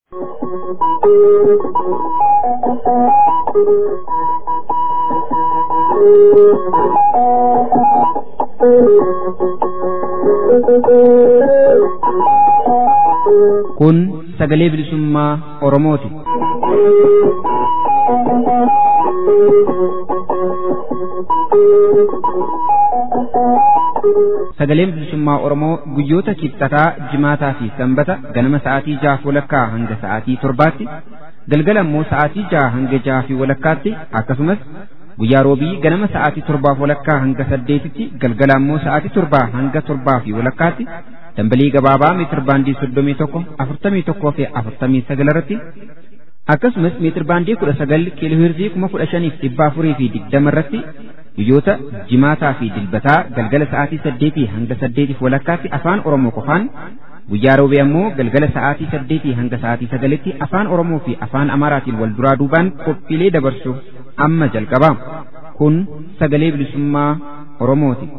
Kun sagalee bilisummaa Oromooti. Sagaleen bilisummaa Oromoo guyyoota kibxataa, jimaataa fi sanbata ganama sa'aatii jahaaf walakkaa hanga sa'aatii torbaatti, galgala immoo sa'aatii jaha hanga jaha fi walakkaatti akkasumas guyyaa roobii ganama sa'aatii torbaaf walakkaa hanga saddeetitti galgala immoo sa'aatii torbaa hanga torbaa fi walakkaatti dambalii gabaabaa meetir baandii soddomii tokko afurtamii tokkoo fi afurtamii sagal irratti akkasumas meetir baandii kudha sagal kiiloohirzii kuma kudha shaniif dhibba afurii fi digdama irratti guyyoota jimaataa fi dilbataa galgala sa'aatii saddeetii hanga saddeetiif walakkaatti afaan oromoo qofaan guyyaa roobee ammoo galgala sa'aatii saddeetii hanga sa'aatii sagalitti afaan oromoo fi afaan amaaraatiin wal duraa duubaan qophiilee dabarsuuf amma jalqaba kun sagalee bilisummaa oromooti.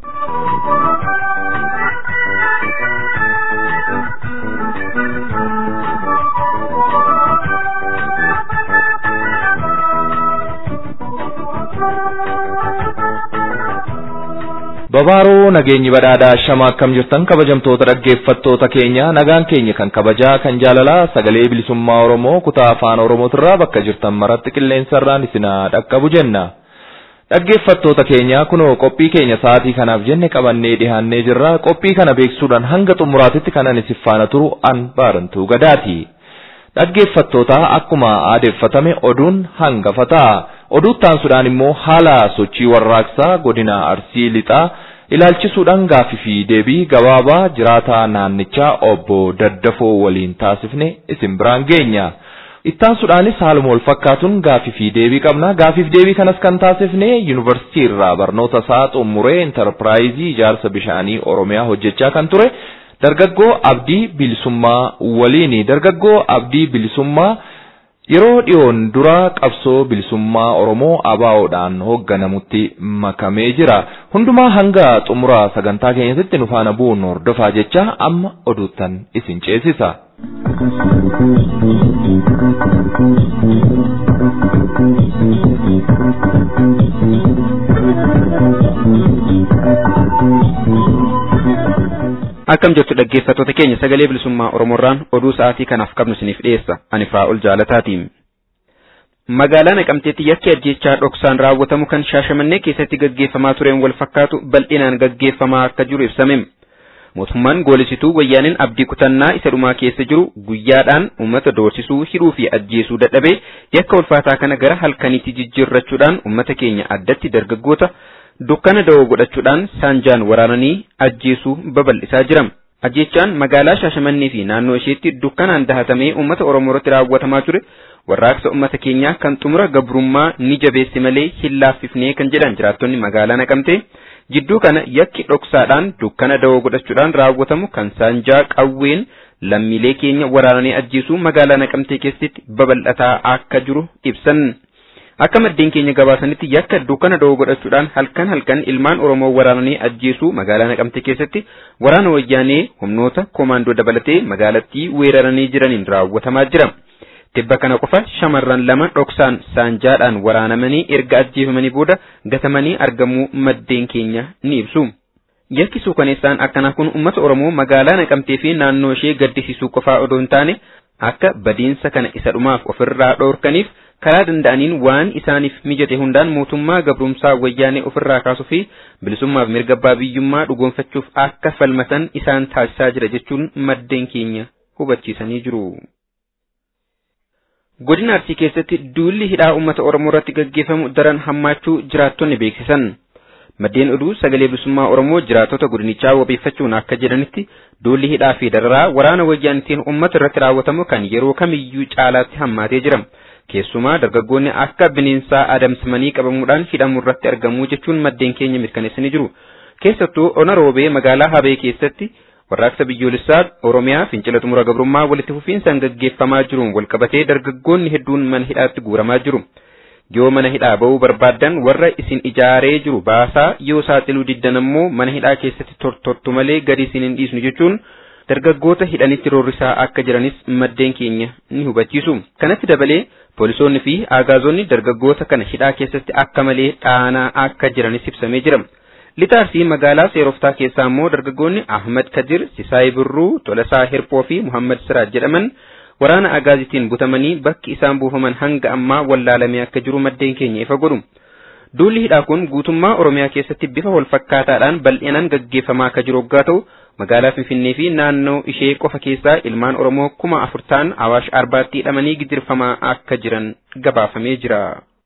Babaaroo nageenyi badhaadhaa shama akkam jirtan kabajamtoota dhaggeeffattoota keenya nagaan keenya kan kabajaa kan jaalalaa sagalee bilisummaa Oromoo kutaa afaan Oromootirraa bakka jirtan maratti qilleensarraan isinaa dhaqqabu jenna. Dhaggeeffattoota keenya kunoo qophii keenya sa'aatii kanaaf jenne qabannee dhihaannee jirra qophii kana beeksisuudhaan hanga xumuraatitti kanan isin faana turu an baarantuu gadaati. Dhaggeeffattoota akkuma aadeeffatame oduun hangafa ta'a. oduuttaansuudhaan immoo haala sochii warraaqsaa godina arsii lixaa ilaalchisuudhaan gaafii fi deebii gabaabaa jiraataa naannichaa obbo Daddafoo waliin taasifne isin biraan geenya. Ittaansuudhaanis haaluma wal fakkaatuun gaafii fi deebii qabna. Gaafiif deebii kanas kan taasifne yuunivarsiitii irraa barnoota isaa xumuree intarpiraayizii ijaarsa bishaanii Oromiyaa hojjechaa kan ture dargaggoo Abdii Bilisummaa waliini. Dargaggoo Abdii Bilisummaa Yeroo dhiyoon dura qabsoo bilisummaa Oromoo ABO'dhaan hoogganamutti makamee jira. Hundumaa hanga xumura sagantaa keenyatti nu faana bu'uun hordofaa jecha amma oduuttan isin ceesisa. Akkam jirtu dhaggeeffattoota keenya sagalee bilisummaa Oromoorraan oduu sa'aatii kanaaf qabnu isiniif dhiyeessa. Ani Firaa'ol Jaalataatiin. Magaalaa Naqamteetti yakki ajjeechaa dhoksaan raawwatamu kan Shaashamannee keessatti gaggeeffamaa tureen wal fakkaatu bal'inaan gaggeeffamaa akka jiru ibsame. Mootummaan goolisituu wayyaaniin abdii kutannaa isa dhumaa keessa jiru guyyaadhaan uummata doorsisuu, hidhuu fi ajjeesuu dadhabee yakka ulfaataa kana gara halkaniitti jijjiirrachuudhaan uummata keenya addatti dargaggoota dukkana da'oo godhachuudhaan saanjaan waraananii ajjeesuu babal'isaa jira. Ajjeechaan magaalaa Shaashamannee fi naannoo isheetti dukkanaan dahatamee uummata Oromoo irratti raawwatamaa ture warraaqsa uummata keenyaa kan xumura gabrummaa ni jabeesse malee hin laaffifnee kan jedhan jiraattonni magaalaa naqamtee jidduu kana yakki dhoksaadhaan dukkana da'oo godhachuudhaan raawwatamu kan saanjaa qawween lammiilee keenya waraananii ajjeesuu magaalaa naqamtee keessatti babal'ataa akka jiru ibsan. Akka maddeen keenya gabaasanitti yakka dukkana da'oo godhachuudhaan halkan halkan ilmaan Oromoo waraananii ajjeesuu magaalaa Naqamtee keessatti waraana wayyaanee humnoota koomaandoo dabalatee magaalattii weeraranii jiraniin raawwatamaa jira. Tibba kana qofa shamarran lama dhoksaan saanjaadhaan waraanamanii erga ajjeefamanii booda gatamanii argamuu maddeen keenya ni ibsu. Yakki suukaneessaan akkanaa kun uummata Oromoo magaalaa Naqamtee fi naannoo ishee gaddisiisuu qofaa odoo hin taane akka badiinsa kana isa dhumaaf ofirraa dhoorkaniif karaa danda'aniin waan isaaniif mijate hundaan mootummaa gabrumsaa wayyaanee ofirraa kaasuu fi bilisummaaf mirga abbaa biyyummaa dhugoonfachuuf akka falmatan isaan taasisaa jira jechuun maddeen keenya hubachiisanii jiru. Godina Arsii keessatti duulli hidhaa uummata Oromoo irratti gaggeeffamu daran hammaachuu jiraattonni beeksisan. Maddeen oduu sagalee bilisummaa Oromoo jiraattota godinichaa wabeeffachuun akka jedhanitti duulli hidhaa fi dararaa waraana wayyaanitiin uummata irratti raawwatamu kan yeroo kamiyyuu caalaatti hammaatee jira. Keessumaa dargaggoonni akka bineensaa adamsamanii qabamuudhaan hidhamuu irratti argamu jechuun maddeen keenya mirkaneessanii jiru. Keessattuu ona roobee magaalaa Habee keessatti warraaqsa biyyoolessaa Oromiyaa fincila xumura gabrummaa walitti fufiinsaan gaggeeffamaa jiruun walqabatee dargaggoonni hedduun mana hidhaatti guuramaa jiru. Yoo mana hidhaa ba'uu barbaaddan warra isin ijaaree jiru baasaa yoo saaxiluu diddan ammoo mana hidhaa keessatti tortortu malee gadi isin hin dhiisnu jechuun dargaggoota hidhanitti roorrisaa akka jiranis maddeen keenya ni hubachiisu. Kanatti dabalee poolisoonni fi aagaazonni dargaggoota kana hidhaa keessatti akka malee dhaanaa akka jiranis ibsamee jira. Lixaarsii magaalaa seeroftaa keessaa immoo dargaggoonni Ahmad Kadir, Sisaay Birruu, Tolasaa Hirpoo fi Muhammad Siraaj jedhaman waraana agaazitiin butamanii bakki isaan buufaman hanga ammaa wallaalamee akka jiru maddeen keenya ifa godhu. Duulli hidhaa kun guutummaa Oromiyaa keessatti bifa walfakkaataadhaan bal'inaan gaggeeffamaa akka jiru waggaa ta'u magaalaa Finfinnee fi naannoo ishee qofa keessaa ilmaan Oromoo kuma afur ta'an Awaash Arbaatti hidhamanii gidirfamaa akka jiran gabaafamee jira.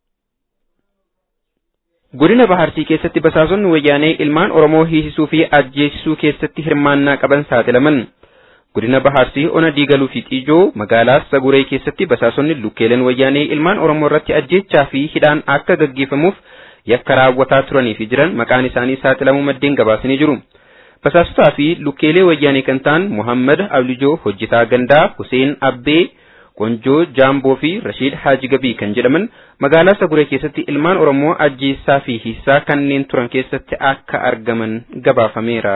Godina Baharsii keessatti basaasonni wayyaanee ilmaan Oromoo hiisisuu fi ajjeesisuu keessatti hirmaannaa qaban saaxilaman. Godina Baharsii ona diigaluu fi xiijoo magaalaa Saguree keessatti basaasonni lukkeeleen wayyaanee ilmaan Oromoo irratti ajjeechaa fi hidhaan akka gaggeeffamuuf yakka raawwataa turanii fi jiran maqaan isaanii saaxilamuu maddeen gabaasanii jiru. Basaasotaa fi lukkeelee wayyaanee kan ta'an Muhammad Ablijoo Hojjetaa Gandaa, Huseen Abbee, Qonjoo Jaamboo fi Rashiid Haaji Gabii kan jedhaman magaalaa Saguree keessatti ilmaan Oromoo ajjeessaa fi hiisaa kanneen turan keessatti akka argaman gabaafameera.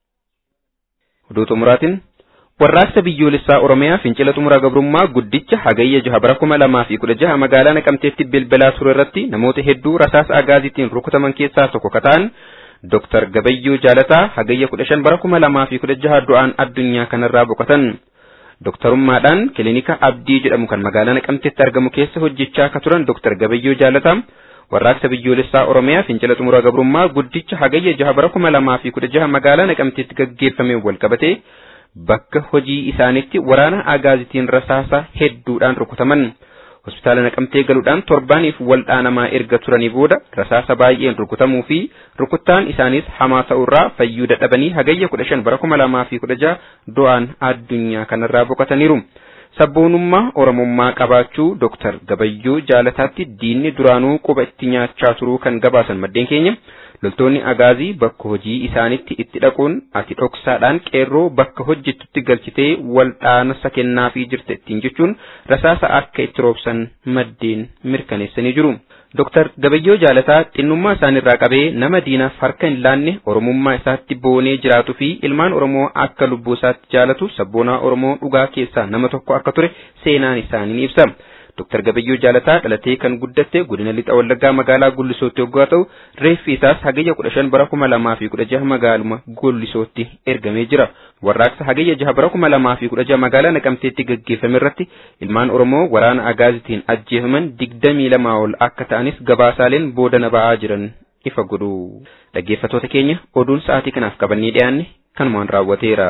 Oduu xumuraatiin warraaqsa biyyoolessaa Oromiyaa fincila xumuraa gabrummaa guddicha hagayya jaha bara kuma lamaa fi kudha jaha magaalaa Naqamteetti bilbilaa ture irratti namoota hedduu rasaasa agaazitiin rukutaman keessaa tokko kataan Dr. Gabayyoo Jaalataa hagayya kudha shan bara kuma lamaa fi kudha jaha du'aan addunyaa kanarraa boqotan. Doktarummaadhaan kilinika Abdii jedhamu kan magaalaa Naqamteetti argamu keessa hojjechaa akka turan Dr. Gabayyoo Jaalataa warraaqsa biyyoolessaa Oromiyaa fincila xumuraa gabrummaa guddicha hagayya jaha bara kuma lamaa fi kudha jaha magaalaa Naqamteetti gaggeeffame wal qabatee bakka hojii isaanitti waraana agaazitiin rasaasa hedduudhaan rukutaman. Hospitaala naqamtee galuudhaan torbaaniif waldhaanamaa erga turanii booda rasaasa baay'een rukutamuu fi rukuttaan isaanis hamaa ta'urraa fayyuu dadhabanii hagayya kudha shan bara kuma lamaa fi kudha jaha du'aan addunyaa kanarraa boqotaniiru. Sabboonummaa Oromummaa qabaachuu Dr. Gabayyoo Jaalataatti diinni duraanuu quba itti nyaachaa turuu kan gabaasan maddeen keenya. loltoonni agaazii bakka hojii isaanitti itti dhaquun ati dhoksaadhaan qeerroo bakka hojjettutti galchitee waldhaansa kennaafii jirte ittiin jechuun rasaasa akka itti roobsan maddeen mirkaneessanii jiru. Dr. Gabayyoo Jaalataa xinnummaa isaanirraa qabee nama diinaaf harka hin laanne Oromummaa isaatti boonee jiraatuu fi ilmaan Oromoo akka lubbuu isaatti jaalatu sabboonaa Oromoo dhugaa keessaa nama tokko akka ture seenaan isaanii ni ibsa. Dr. Gabayyoo Jaalataa dhalatee kan guddatte godina lixa wallaggaa magaalaa Gullisootti yoggaa ta'u reeffi isaas hagayya kudha shan bara kuma lamaa fi kudha jaha magaaluma Gullisootti ergamee jira. Warraaqsa hagayya jaha bara kuma lamaa fi kudha jaha magaalaa Naqamteetti gaggeeffame irratti ilmaan Oromoo waraana agaazitiin ajjeefaman digdamii lamaa ol akka ta'anis gabaasaaleen boodana ba'aa jiran ifa godhu. Dhaggeeffattoota keenya oduun sa'aatii kanaaf qabannee dhiyaanne kanumaan raawwateera.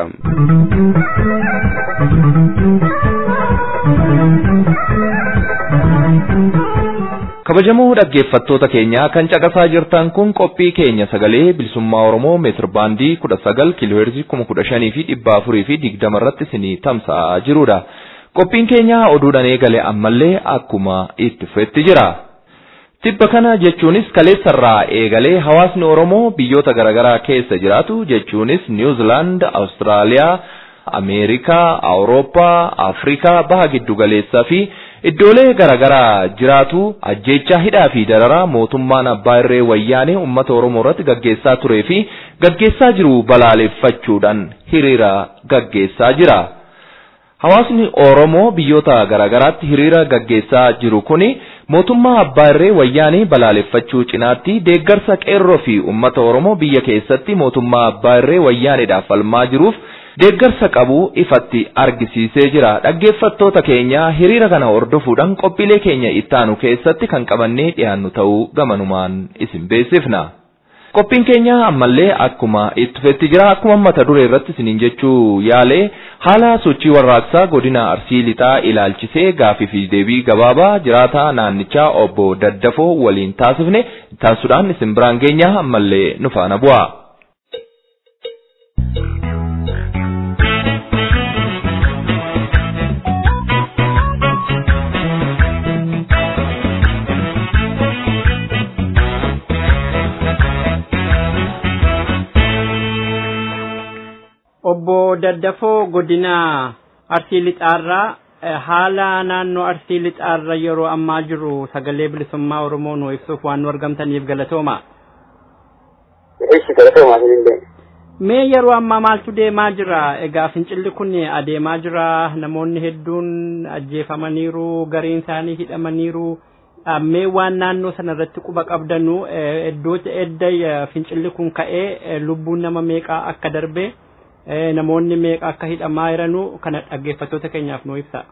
kabajamoo dhaggeeffattoota keenya kan caqasaa jirtan kun qophii keenya sagalee bilisummaa oromoo meetir baandii kudha sagal kiilooheerzii kuma kudha shanii fi dhibba afurii fi digdama irratti isinii tamsa'aa jirudha. Qophiin keenya oduudhaan eegale ammallee akkuma itti fufetti jira. Tibba kana jechuunis kaleessarraa eegalee hawaasni Oromoo biyyoota garaagaraa keessa jiraatu jechuunis Niwuzilaand, Awustiraaliyaa, Ameerikaa, Awurooppaa, Afrikaa, baha giddu galeessaa fi iddoolee garaagaraa jiraatu ajjeechaa hidhaa fi dararaa mootummaan abbaa irree wayyaanee uummata Oromoo irratti gaggeessaa turee fi gaggeessaa jiru balaaleffachuudhaan hiriira gaggeessaa jira. Hawaasni Oromoo biyyoota garaagaraatti hiriira gaggeessaa jiru kuni mootummaa abbaa irree wayyaanee balaaleffachuu cinaatti deeggarsa qeerroo fi uummata Oromoo biyya keessatti mootummaa abbaa irree wayyaaneedhaaf falmaa jiruuf deeggarsa qabu ifatti argisiisee jira. Dhaggeeffattoota keenya hiriira kana hordofuudhaan qophiilee keenya ittaanu keessatti kan qabannee dhiyaannu ta'uu gamanumaan isin beeksifna. Qophiin keenya ammallee akkuma itti fufetti jira. Akkuma mata duree irratti isiniin jechuu yaalee haala sochii warraaqsaa godina Arsii Lixaa ilaalchisee gaafii fi deebii gabaabaa jiraataa naannichaa obbo Daddafoo waliin taasifne taasisuudhaan isin biraan geenya ammallee nu faana bu'a. obbo Daddafoo godina Arsii Lixaarraa haala naannoo Arsii Lixaarra yeroo ammaa jiru sagalee bilisummaa Oromoo nu ibsuuf waan nu argamtaniif galatooma. Eessi galatooma isinillee. Mee yeroo ammaa maaltu deemaa jira? Egaa fincilli kun adeemaa jira. Namoonni hedduun ajjeefamaniiru, gariin isaanii hidhamaniiru. Mee waan naannoo sana irratti quba qabdanu iddoo edda fincilli kun ka'ee lubbuun nama meeqaa akka darbe namoonni meeqa akka hidhamaa jiranu kana dhaggeeffattoota keenyaaf nuu ibsa.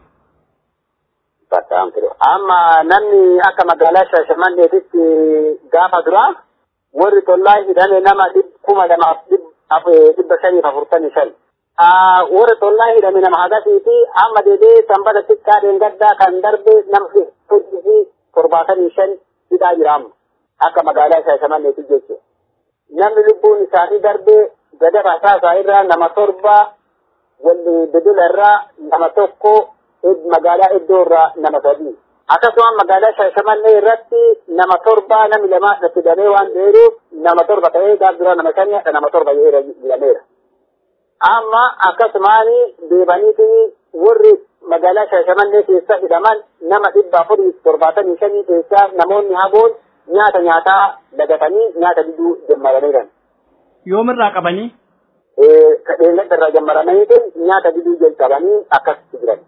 Amma namni akka magaalaa Shaashamanneetitti gaafa dura warri tollaa hidhame nama kuma lamaaf dhibba shaniif afurtamii shan. Warri tollaa hidhame nama hagasiiti amma deedee sanbata xiqqaa deengaddaa kan darbe nama fi torbaatamii shan hidhaa jira amma akka magaalaa Shaashamanneeti jechuudha. Namni lubbuun isaanii darbe gada basaasaa irraa nama torba walli dudula irraa nama tokko magaalaa iddoo irraa nama sadii. Akkasuma magaalaa Shaashamannee irratti nama torba nami lama itti damee waan ta'eeruuf nama torba ta'ee gaaf dura nama shanii nama torba jedhameera. Amma akkasumaan deebaniiti warri magaalaa Shaashamannee keessa hidhaman nama dhibba afurii torbaatamii shanii keessaa namoonni hagoon nyaata nyaataa dagatanii nyaata diduu jammaraniiran. Yoomirraa qabanii? Dheengadda irraa jammaraniiti nyaata diduu jalqabanii akkasitti jiran.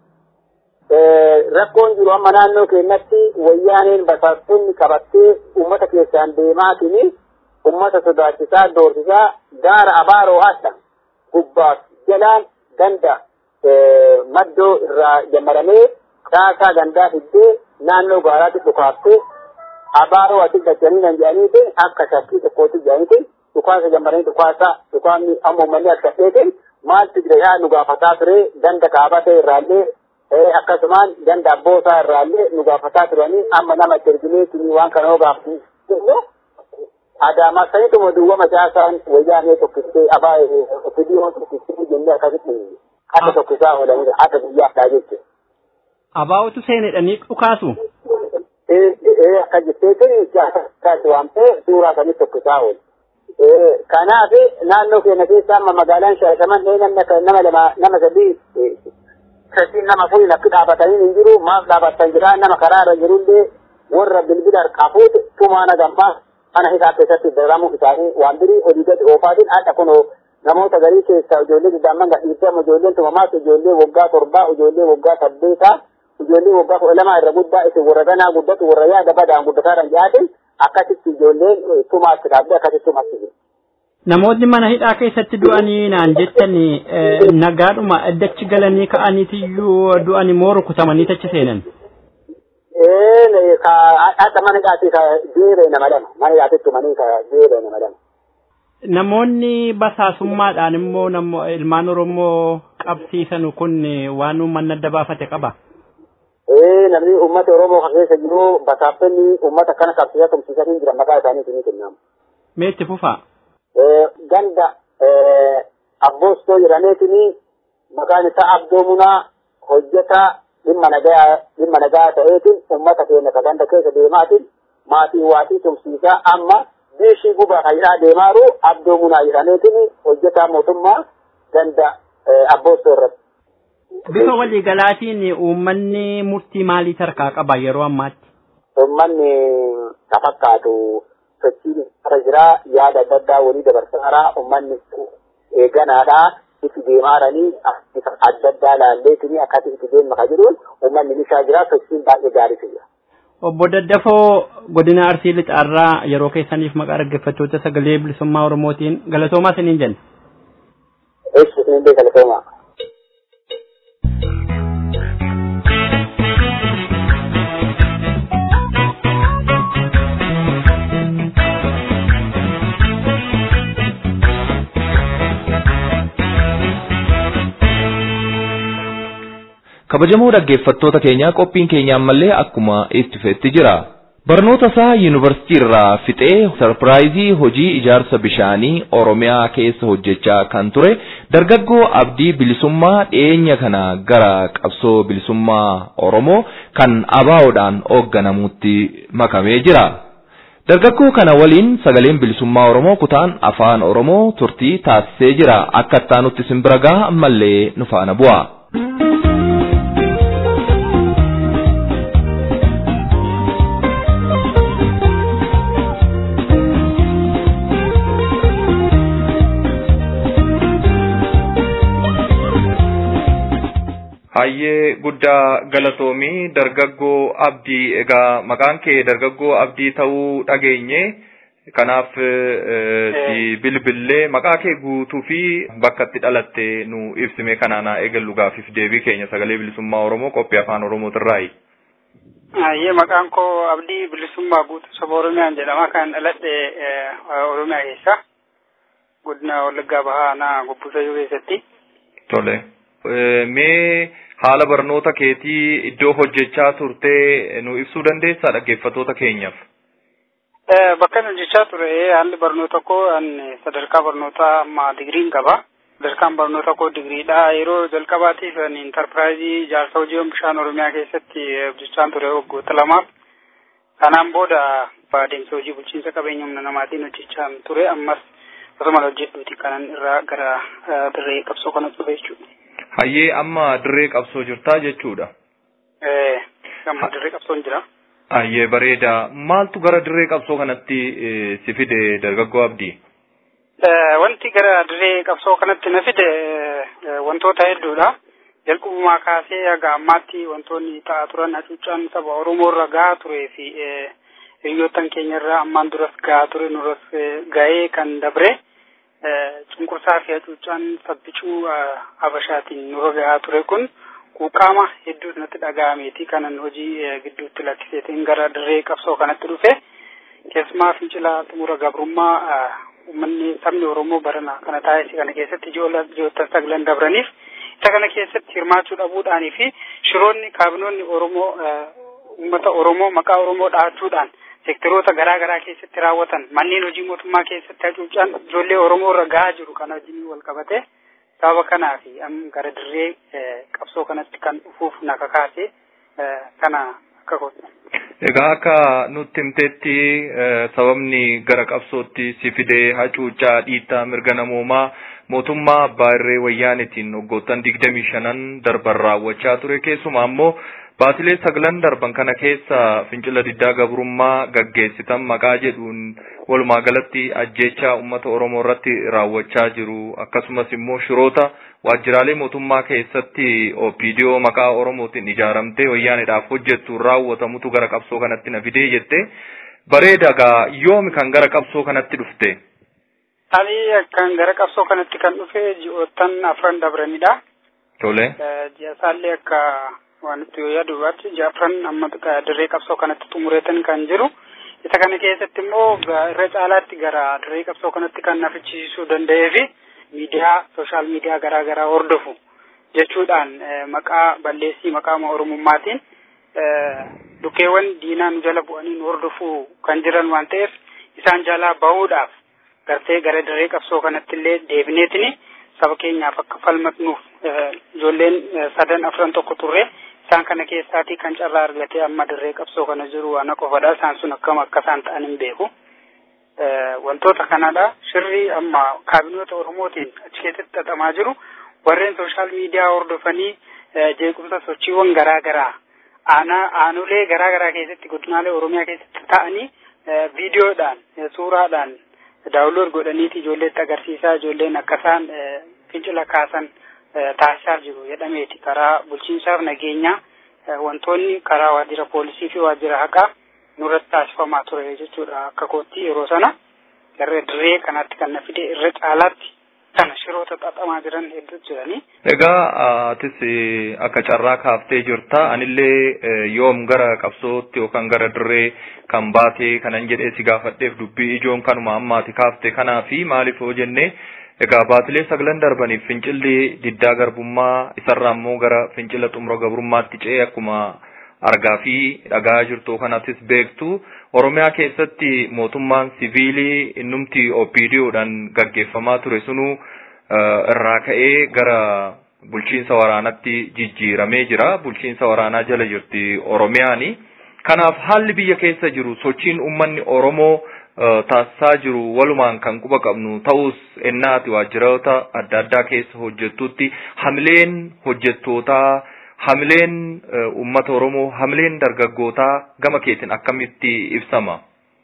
Rakkoon jiru amma naannoo keenyatti wayyaaneen basaastonni qabattee uummata keessaan deemaatiin uummata sodaachisaa doorsisaa gaara abaaroo haadha gubbaaf jalaan ganda maddoo irraa jammaramee caasaa gandaa fiddee naannoo gaaraatti dhukaaftee abaaroo asi gachanii nan jedhaniiti akka shakkii tokkootti jedhaniiti dhukaasa jammaranii dhukaasa dhukaasni amma uummanni akka dheetin maaltu jira yaa nu gaafataa ture ganda kaabatee irraallee akkasumaan ganda abboosaa irraallee nu gaafataa turanii amma nama itti ergineetii waan kana hoo gaafatu adaamaa sanituma duwwama caasaan wayyaanee tokkistee abaa fidiyoo tokkistee jennee akkasitti akka tokkisaa oolanidha akka biyyaafdhaa jechuudha. Abaa'otu seenedhanii dhukaasu. Ee akka jetteetiin jaarsaatti waamtee suuraa sanii tokkisaa oolu. Kanaaf naannoo keenya keessa amma magaalaan Shaashamannee namni akka nama lama nama sadii sadiin nama furii lakki dhaabatanii hin jiru maaf dhaabatan jira nama karaa irra jirullee warra bilbila harkaafuuti tumaana gammaa mana isaa keessatti daramu isaanii waan birii olii gadi oofaatiin haadha kunoo namoota garii keessaa ijoollee diddaamman gadhiifamu ijoolleen tumamaas ijoollee waggaa torbaa ijoollee waggaa saddeetaa ijoollee waggaa kudha lamaa irra guddaa isin warra ganaa guddatu warra yaada badaan guddataadhaan jihaatin akkasitti ijoolleen tumaatti dhaabdee akkasitti tumaatti jiru. Namoonni mana hidhaa keessatti du'anii naan jettan nagaadhuma addachi galanii ka'aniitiyyuu du'anii moo rukutamanii tachi seenan. Ee haadha mana hidhaatti ka jeeree nama lama mana hidhaatti tumanii ka jeeree nama lama. Namoonni basaasummaadhaan immoo ilmaan Oromoo qabsiisan kun waan uummanni adda baafate qaba. Ee namni uummata Oromoo kan keessa jiru basaaftonni uummata kana qabsiisaa tumsiisanii jiran maqaa isaanii ni kennamu. Mee itti fufaa? Ganda abboostoo jedhameetini maqaan isaa Abdoomunaa hojjetaa dhimma nagaa dhimma nagaa ta'eetiin uummata keenya ka ganda keessa deemaatiin maatii waatii tumsiisaa amma biishii gubaa hayyaa deemaaru Abdoomunaa jedhameetini hojjetaa mootummaa ganda abboostoo irratti. Bifa waliigalaatiin uummanni murtii maalii tarkaa qaba yeroo ammaatti? Uummanni ka fakkaatu sochiin irra jira yaada adda addaa walii dabarsaara uummanni eeganaadhaa itti deemaaranii adda addaa laalleetini akkatti itti deemma ka jedhuun uummanni nishaa jira sochiin baay'ee gaarii jira. Obbo Daddafoo godina Arsii Lixaarraa yeroo keessaniif maqaa dhaggeeffattoota sagalee bilisummaa Oromootiin galatoomaa isiniin jenna. Eessi isinillee galatoomaa. kabajamoo dhaggeeffattoota keenyaa qophiin keenya ammallee akkuma itti fufetti jira. Barnoota isaa yuunivarsiitii irraa fixee sarpiraayizii hojii ijaarsa bishaanii Oromiyaa keessa hojjechaa kan ture dargaggoo abdii bilisummaa dhiyeenya kana gara qabsoo bilisummaa Oromoo kan abaawoodhaan hoogganamutti makamee jira. Dargaggoo kana waliin sagaleen bilisummaa Oromoo kutaan afaan Oromoo turtii taasisee jira akka ittaanutti simbira gaha ammallee nu faana bu'a. Hayyee guddaa galatoomii dargaggoo abdii egaa maqaan kee dargaggoo abdii ta'uu dhageenye kanaaf si bilbillee maqaa kee guutuu fi bakka itti dhalatte nu ibsime kanaanaa eegallu gaafiif deebii keenya sagalee bilisummaa Oromoo qophii afaan Oromootirraayi. Hayyee maqaan koo abdii bilisummaa guutuu saba Oromiyaan jedhama kan dhaladhe Oromiyaa keessa godina Wallaggaa Bahaa Gobbuusayyuu keessatti. Tole. Mee haala barnoota keetii iddoo hojjechaa turtee nu ibsuu dandeessaa dhaggeeffattoota keenyaaf? Bakka inni hojjechaa ture haalli barnoota koo sadarkaa barnootaa amma digiriin qaba. Sadarkaan barnoota koo digiriidha. Yeroo jalqabaatiif intarpiraayizii ijaarsa hojii bishaan Oromiyaa keessatti hojjechaa ture waggoota lamaaf. Kanaan booda adeemsa hojii bulchiinsa qabeenya humna namaatiin hojjechaa ture. Ammas osuma hojjedhuuti kanan irraa gara dirree qabsoo kana dhufe jechuudha. Hayyee amma dirree qabsoo jirtaa jechuudha. Ee, amma dirree qabsoon jira. Hayyee bareeda. Maaltu gara dirree qabsoo kanatti si fide dargaggoo abdii? Wanti gara dirree qabsoo kanatti na fide wantoota hedduudha. Jalqabumaa kaasee haga ammaatti wantoonni ta'aa turan hacuuccaan saba Oromoo irra gahaa turee fi hiriyoottan keenya irraa ammaan duras gahaa ture nuras gahee kan dabre cunqursaa fi hacuuccaan sabbicuu habashaatiin nurra gahaa ture kun quuqaama hedduu natti dhaga'ameeti kanan hojii gidduutti lakkiseetiin gara dirree qabsoo kanatti dhufe keessumaa fincila xumura gabrummaa uummanni sabni Oromoo barana kana taa'ee kana keessatti ijoollee sagalan dabraniif isa kana keessatti hirmaachuu dhabuudhaanii fi shiroonni kaabinoonni Oromoo uummata Oromoo maqaa Oromoo dhahachuudhaan seektaroota garaa garaa keessatti raawwatan manneen hojii mootummaa keessatti hacuuccaan ijoollee Oromoo irra gahaa jiru kana wajjin wal qabate sababa kanaa fi gara dirree qabsoo kanatti kan dhufuuf na kakaase kana akka godhu. Egaa akka nutti himteetti sababni gara qabsootti si fidee hacuuccaa dhiittaa mirga namoomaa mootummaa abbaa irree wayyaanitiin waggoottan digdamii shanan darban raawwachaa ture keessumaa ammoo baatilee sagalan darban kana keessa fincila diddaa gabrummaa gaggeessitan maqaa jedhuun walumaa galatti ajjeechaa uummata oromoo irratti raawwachaa jiru akkasumas immoo shiroota waajjiraalee mootummaa keessatti opiidiyoo maqaa oromootiin ijaaramtee wayyaanidhaaf hojjettu raawwatamutu gara qabsoo kanatti na fidee jette bareedagaa yoomi kan gara qabsoo kanatti dhufte. Ani kan gara qabsoo kanatti kan dhufe ji'oottan afran dabranidha. Tole. Ji'asaallee akka waan itti yoo yaadubaatti jaafran amma dirree qabsoo kanatti xumureetan kan jiru. Isa kana keessatti immoo irra caalaatti gara dirree qabsoo kanatti kan nafichiisuu danda'ee fi miidiyaa sooshaal miidiyaa garaa garaa hordofu jechuudhaan maqaa balleessii maqaa oromummaatiin dhukeewwan diinaa nu jala bu'anii nu hordofuu kan jiran waan ta'eef isaan jalaa bahuudhaaf gartee gara dirree qabsoo kanatti illee deebineetini saba keenyaaf akka falmatnuuf ijoolleen sadan afran tokko turre isaan kana keessaatii kan carraa argatee amma dirree qabsoo kana jiru ana qofadha isaan sun akkam akka isaan ta'an hin beeku. Wantoota kanadha shirri amma kaabinoota Oromootiin achi keessatti xaxamaa jiru warreen sooshaal miidiyaa hordofanii jeequmsa sochiiwwan garaa garaa aanaa aanolee garaa garaa keessatti godinaalee Oromiyaa keessatti ta'anii viidiyoodhaan suuraadhaan daawunlood godhaniiti ijoolleetti agarsiisaa ijoolleen akka isaan fincila kaasan taasisaa jiru jedhameeti karaa bulchiinsaaf nageenyaa wantoonni karaa waajjira poolisii fi waajjira haqaa nurratti taasifamaa ture jechuudha akka kootti yeroo sana garee dirree kanatti kan na fide irra caalaatti kana shiroota xaxamaa jiran hedduutu jiranii. Egaa atis akka carraa kaaftee jirta anillee yoom gara qabsootti yookaan gara dirree kan baatee kanan jedhee si gaafadheef dubbii ijoon kanuma ammaati kaafte kanaa fi maaliif yoo jenne egaa baatilee sagalan darbaniif fincilli diddaa garbummaa isarraa immoo gara fincila xumura gabrummaatti ce'ee akkuma argaa fi dhagaa jirtu kanattis beektu oromiyaa keessatti mootummaan siviilii innumti opiidiyoodhaan gaggeeffamaa ture sunu irraa ka'ee gara bulchiinsa waraanatti jijjiiramee jira bulchiinsa waraanaa jala jirti oromiyaani kanaaf haalli biyya keessa jiru sochiin ummanni oromoo taasisaa jiru walumaan kan quba qabnu ta'us ennaati waajjiroota adda addaa keessa hojjettutti hamileen hojjettootaa hamileen ummata oromoo hamileen dargaggootaa gama keetiin akkamitti ibsama.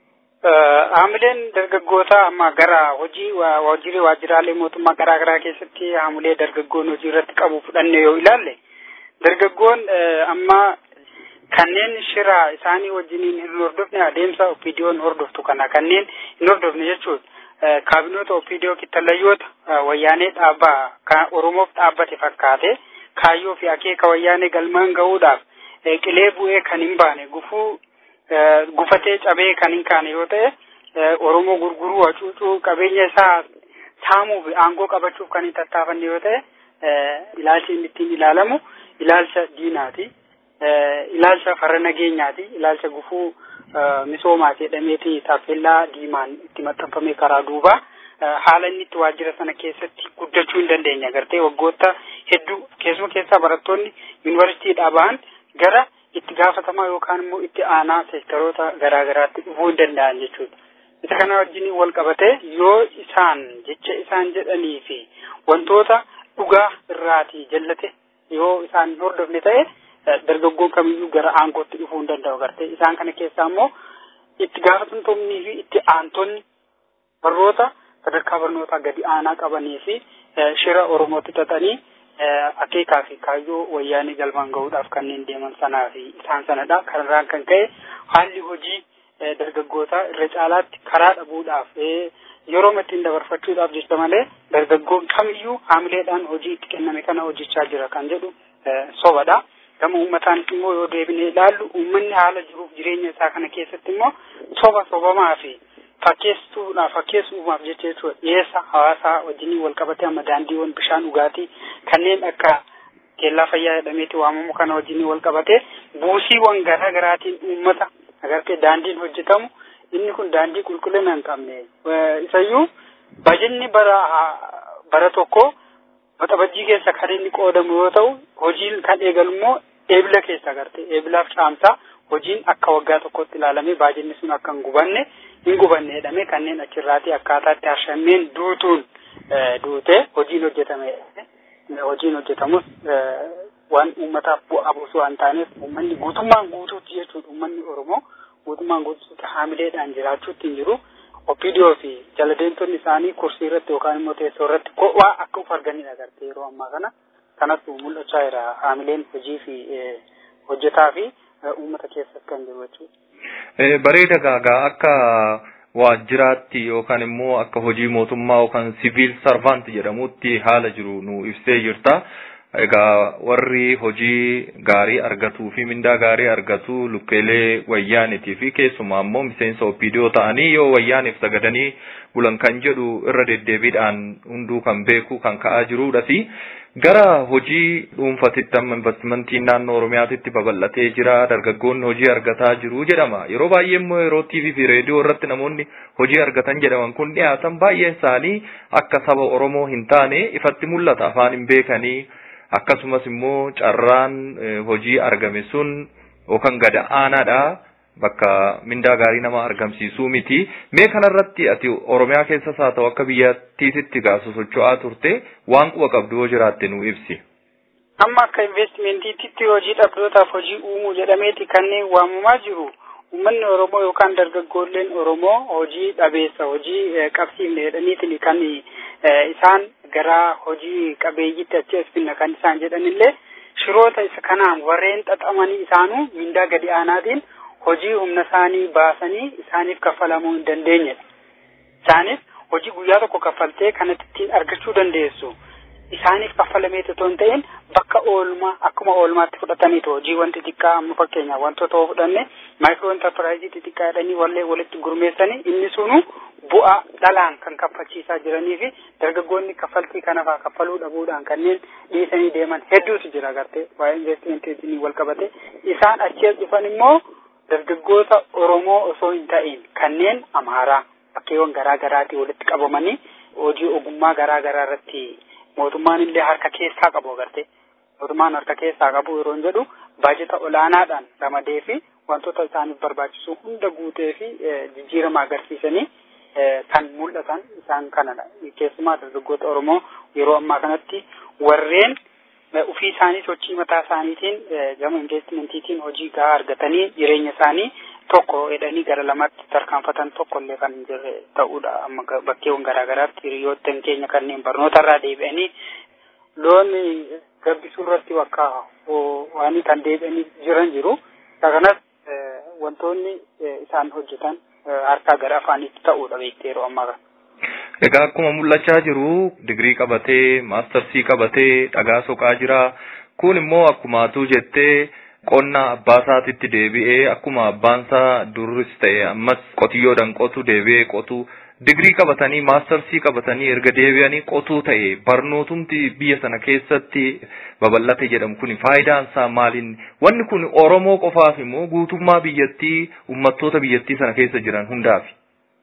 Hamileen dargaggootaa amma gara hojii waajjiraalee mootummaa garaa garaa keessatti hamilee dargaggoon hojii irratti qabu fudhanne yoo ilaalle dargaggoon amma kanneen shira isaanii wajjiniin hin hordofne adeemsa opiidiyoon hordoftu kana kanneen hin hordofne jechuun kaabinoota opiidiyoo kittallayyoota wayyaanee dhaabbaa kan oromoof dhaabbate fakkaate kaayyoo fi akeeka wayyaanee galmaan gahuudhaaf qilee bu'ee kan hin baane gufuu gufatee cabee kan hin kaane yoo ta'e oromoo gurguruu hacuucuu qabeenya isaa saamuu fi aangoo qabachuuf kan hin tattaafanne yoo ta'e ilaalchi inni ittiin ilaalamu ilaalcha diinaati. ilaalcha farra nageenyaati ilaalcha gufuu misoomaati jedhameeti taappellaa diimaan itti maxxanfame karaa duubaa haala inni itti waajjira sana keessatti guddachuu hin dandeenye agartee waggoota hedduu keessuma keessaa barattoonni yuunivarsiitiidhaa ba'an gara itti gaafatamaa yookaan immoo itti aanaa seektaroota garaa garaatti dhufuu hin danda'an jechuudha. Isa kana wajjin wal qabatee yoo isaan jecha isaan jedhanii fi wantoota dhugaa irraati jallate yoo isaan hin hordofne ta'e dargaggoon kamiyyuu gara aangootti dhufuu hin danda'u gartee isaan kana keessaa immoo itti gaafatamtoonnii fi itti aantonni barnoota sadarkaa barnootaa gadi aanaa qabanii fi shira oromootti xaxanii akeekaa fi kaayyoo wayyaanii galmaan gahuudhaaf kanneen deeman sanaa fi isaan sanadha kanarraan kan ka'e haalli hojii dargaggootaa irra caalaatti karaa dhabuudhaaf yeroo ittiin dabarfachuudhaaf jecha malee dargaggoon kamiyyuu haamileedhaan hojii itti kenname kana hojjechaa jira kan jedhu sobadha. gama uummataanis immoo yoo deebinee ilaallu uummanni haala jiruuf jireenya isaa kana keessatti immoo soba sobamaa fi fakkeessuudhaaf fakkeessuudhaaf jecha jechuudha dhiyeessa hawaasaa wajjiniin wal qabatee amma daandiiwwan bishaan dhugaatii kanneen akka keellaa fayyaa jedhameeti waamamu kana wajjiniin wal qabatee buusiiwwan garaa garaatiin uummata agartee daandiin hojjetamu inni kun daandii qulqullina hin qabne isayyuu bajinni bara bara tokko waxabajjii keessa kan inni qoodamu yoo ta'u hojiin kan eegalu immoo eebila keessa agartee eebilaaf caamsaa hojiin akka waggaa tokkotti ilaalamee baajinni sun akka hin gubanne hin gubanne jedhamee kanneen achirraatii akkaataatti harshameen duutuun duutee hojiin hojjetame hojiin hojjetamus waan uummataaf bu'aa buusuu waan taaneef uummanni guutummaan guutuutti jechuudha uummanni oromoo guutummaan guutuutti haamileedhaan jiraachuutti hin jiru. Opiidiyoo fi jaladeentonni isaanii kursii irratti yookaan immoo teessoo irratti waa akka uf arganidha agartee yeroo ammaa kana kanatu mul'achaa jira haamileen hojii fi hojjetaa fi uummata keessatti kan jiru jechuudha. Bareeda gaagaa akka waajjiraatti yookaan immoo akka hojii mootummaa yookaan siviil sarvaant jedhamutti haala jiru nu ibsee jirta. Egaa warri hojii gaarii argatuu fi mindaa gaarii argatu lukkeelee wayyaanitii fi keessumaa immoo miseensa opiidiyoo ta'anii yoo wayyaaniif sagadanii bulan kan jedhu irra deddeebiidhaan hunduu kan beeku kan ka'aa jirudhati. Gara hojii dhuunfatitti amma investimentiin naannoo Oromiyaatitti babal'atee jira dargaggoonni hojii argataa jiru jedhama. Yeroo baay'ee immoo yeroo TV fi reediyoo irratti namoonni hojii argatan jedhaman kun dhiyaatan baay'een isaanii akka saba Oromoo hin taane ifatti mul'ata afaan hin beekanii. akkasumas immoo carraan hojii argame sun yookaan gada aanaadha bakka mindaa gaarii nama argamsiisuu miti mee kanarratti ati oromiyaa keessas haa ta'u akka biyyattiititti gaafa socho'aa turte waan quba qabdu yoo jiraatte nu ibsi. amma akka investimentiitti hojii dhabdootaaf hojii uumuu jedhameeti kanneen waamamaa jiru uummanni oromoo yookaan dargaggoolleen oromoo hojii dhabeessa hojii qabsiifne jedhaniitiin kan isaan gara hojii qabeeyyitti achi as finna kan isaan jedhanillee shiroota isa kanaan warreen xaxamanii isaanuu mindaa gadi aanaatiin hojii humna isaanii baasanii isaaniif kaffalamuu hin dandeenyedha. Isaanis hojii guyyaa tokko kaffaltee kanatti ittiin argachuu dandeessu. Isaaniif kaffalamee otoo hin ta'in bakka oolmaa akkuma oolmaatti fudhataniitu hojiiwwan xixiqqaa amma fakkeenyaaf wantoota yoo fudhanne maayikiroo intarpiraayizii xixiqqaa jedhanii wallee walitti gurmeessanii inni sunu bu'aa dhalaan kan kaffalchiisaa jiranii fi dargaggoonni kaffaltii kanafaa kaffaluu dhabuudhaan kanneen dhiisanii deeman hedduutu jira agartee waa'ee investimentii wal qabate isaan achi as dhufan immoo dargaggoota Oromoo osoo hin ta'in kanneen Amaaraa bakkeewwan garaa garaatii walitti qabamanii hojii ogummaa garaa garaa irratti mootummaan illee harka keessaa qabu agartee mootummaan harka keessaa qabu yeroo jedhu baajeta olaanaadhaan ramadee fi wantoota isaaniif barbaachisu hunda guutee fi jijjiirama agarsiisanii kan mul'atan isaan kanadha. Keessumaa dargaggoota Oromoo yeroo ammaa kanatti warreen ofii isaanii sochii mataa isaaniitiin gama investimentiitiin hojii gahaa argatanii jireenya isaanii tokko jedhanii gara lamaatti tarkaanfatan tokko illee kan jirre ta'uudha. Amma bakkeewwan garaa garaatti hiriyoottan keenya kanneen barnoota irraa deebi'anii loon gabbisuu irratti bakka waan kan deebi'anii jiran jiru. Kanas wantoonni isaan hojjetan harkaa gara afaanitti ta'uudha beektee yeroo ammaa kana. Egaa akkuma mul'achaa jiru digirii qabatee maastarsii qabatee dhagaa soqaa jira. Kun immoo akkuma atuu jettee qonna abbaa isaatitti deebi'ee akkuma abbaan isaa durris ta'e ammas qotiyyoodhaan qotu deebi'ee qotu digirii qabatanii maastarsii qabatanii erga deebi'anii qotuu ta'e barnootumti biyya sana keessatti babal'ate jedhamu kun faayidaan isaa maaliin wanni kun Oromoo qofaaf immoo guutummaa biyyattii uummattoota biyyattii sana keessa jiran hundaafi.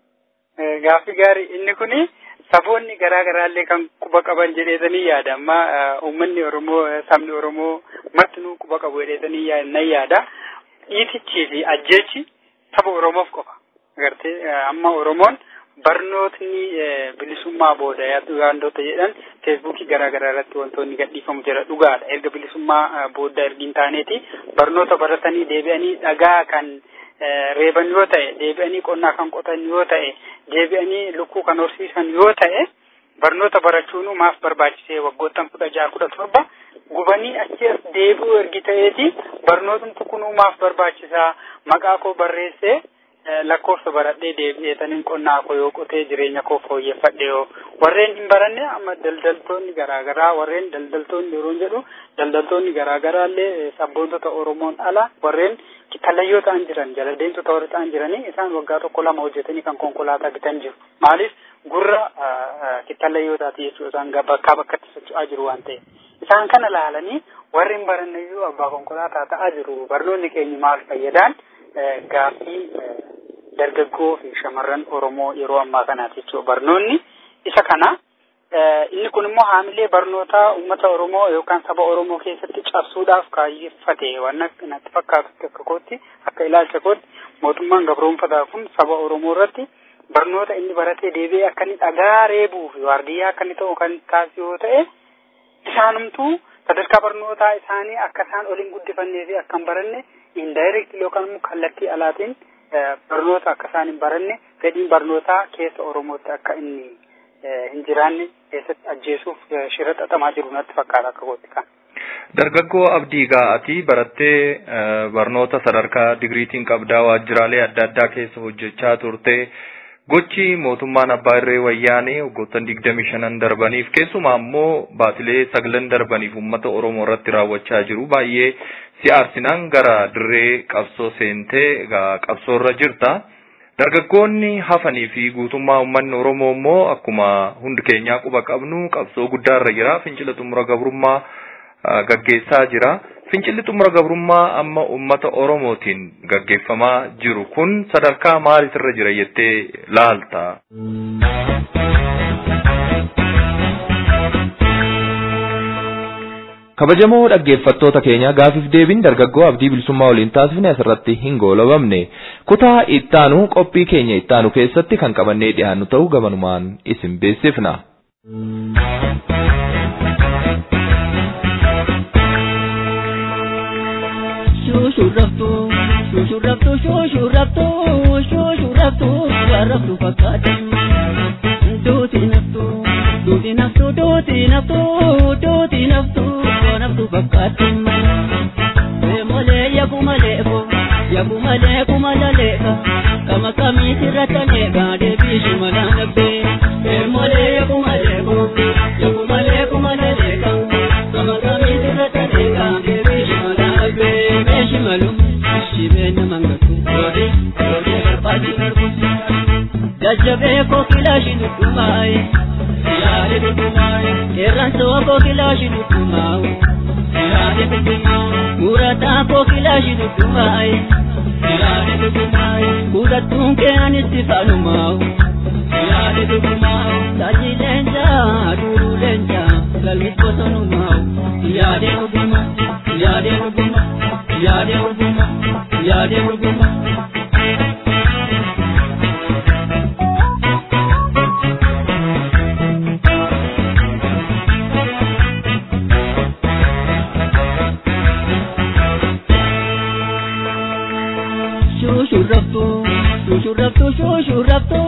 Gaaffii gaarii inni kuni saboonni garaa garaallee kan quba qaban jedheetanii yaada amma uummanni Oromoo sabni Oromoo martinuu quba qabu jedheetanii nan yaada dhiitichii fi ajjeechi saba Oromoof qofa agartee amma Oromoon barnootni bilisummaa booda wantoota jedhan feesbuukii garaa garaa irratti wantoonni gadhiifamu jira dhugaadha erga bilisummaa booda ergiin taaneeti barnoota baratanii deebi'anii dhagaa kan reeban yoo ta'e deebi'anii qonnaa kan qotan yoo ta'e deebi'anii lukkuu kan horsiisan yoo ta'e barnoota barachuun maaf barbaachisee waggoottan kudha jaha kudha torba gubanii achi as deebi'uu ergi ta'eeti barnootni kunuu maaf barbaachisaa maqaa koo barreessee lakkoofsa baradhee deebi'eetaniin qonnaa koo yoo qotee jireenya koo fooyyeffadhe yoo warreen hin baranne amma daldaltoonni garaagaraa warreen daldaltoonni yeroo jedhu daldaltoonni garaagaraallee sabboontota Oromoon ala warreen talayyoo ta'an jiran jala deemtota warra ta'an jiranii isaan waggaa tokko lama hojjetanii kan konkolaataa bitan jiru maaliif gurra talayyoo taati jechuudha isaan bakkaa bakkatti socho'aa jiru waan ta'eef isaan kana laalanii warri hin baranne iyyuu abbaa konkolaataa ta'aa jiru barnoonni keenya maal fayyadaan gaaffii dargaggoo fi shamarran Oromoo yeroo ammaa kanaati jechuudha. Barnoonni isa kana inni kun immoo haamilee barnootaa uummata Oromoo yookaan saba Oromoo keessatti cabsuudhaaf kaayyeffate waan natti fakkaatu akka kootti akka ilaalcha kootti mootummaan gabroonfataa kun saba Oromoo irratti barnoota inni baratee deebi'ee akka inni dhagaa reebuu fi waardiyyaa akka inni ta'u kan taasisu yoo ta'e isaanumtuu sadarkaa barnootaa isaanii akka isaan ol hin guddifannee fi akka hin baranne indaayirekt yookaan immoo kallattii alaatiin barnoota akka isaan hin baranne fedhiin barnootaa keessa Oromootti akka inni hin jiraanne keessatti ajjeesuuf shira xaxamaa jiru natti fakkaata akka kootti kan. Dargaggoo Abdii Gaa'atii barattee barnoota sadarkaa digiriitiin qabdaa waajjiraalee adda addaa keessa hojjechaa turte. Gochi mootummaan abbaa irree wayyaanee waggoottan digdami shanan darbaniif keessumaa immoo baatilee sagalan darbaniif uummata Oromoo irratti raawwachaa jiru baay'ee si aarsinaan gara dirree qabsoo seentee egaa qabsoorra jirta. Dargaggoonni hafanii fi guutummaa uummanni Oromoo immoo akkuma hundi keenyaa quba qabnu qabsoo guddaarra jira. Fincila xumura gabrummaa gaggeessaa jira. Fincilli xumura gabrummaa amma uummata Oromootiin gaggeeffamaa jiru kun sadarkaa maaliitirra jira jettee laalta? kabajamoo dhaggeeffattoota keenya gaafiif deebiin dargaggoo abdii bilisummaa waliin taasifne asirratti hin goolabamne kutaa ittaanu qophii keenya ittaanu keessatti kan qabannee dhiyaannu ta'uu gabanumaan isin beeksifna. Shushurraftu, shushurraftu, shushurraftu, shushurraftu, warraftu fakkaatan. Duuti naftu, duuti naftu, duuti naftu, duuti naftu, naftu fakkaatan. Malee yaku malee ko, yaku malee kumala leeka, kama kamiiti rattaneeka, deebii shimala nabbee. Malee yaku malee ko, yaku malee kumala leeka, kama kamiiti rattaneeka, deebii shimala nabbee. Meeshi malu, shibee nama ngatu, yoode, yoode barbaachi barbuusa. Jajjabee koo kilaashi nuttumaaye, yaade nuttumaaye, qeerransoo koo kilaashi nuttumaaye, yaade nuttumaaye, murataa koo kilaashi nuttumaaye, yaade nuttumaaye, kutattuun kee anitti faalumaaye, yaade nuttumaaye, salli leencaa, duruu leencaa, galmis bosonumaaye, yaade nuttumaaye, yaade nuttumaaye, yaade nuttumaaye, yaade nuttumaaye. shushurraftu shushurraftu shushurraftu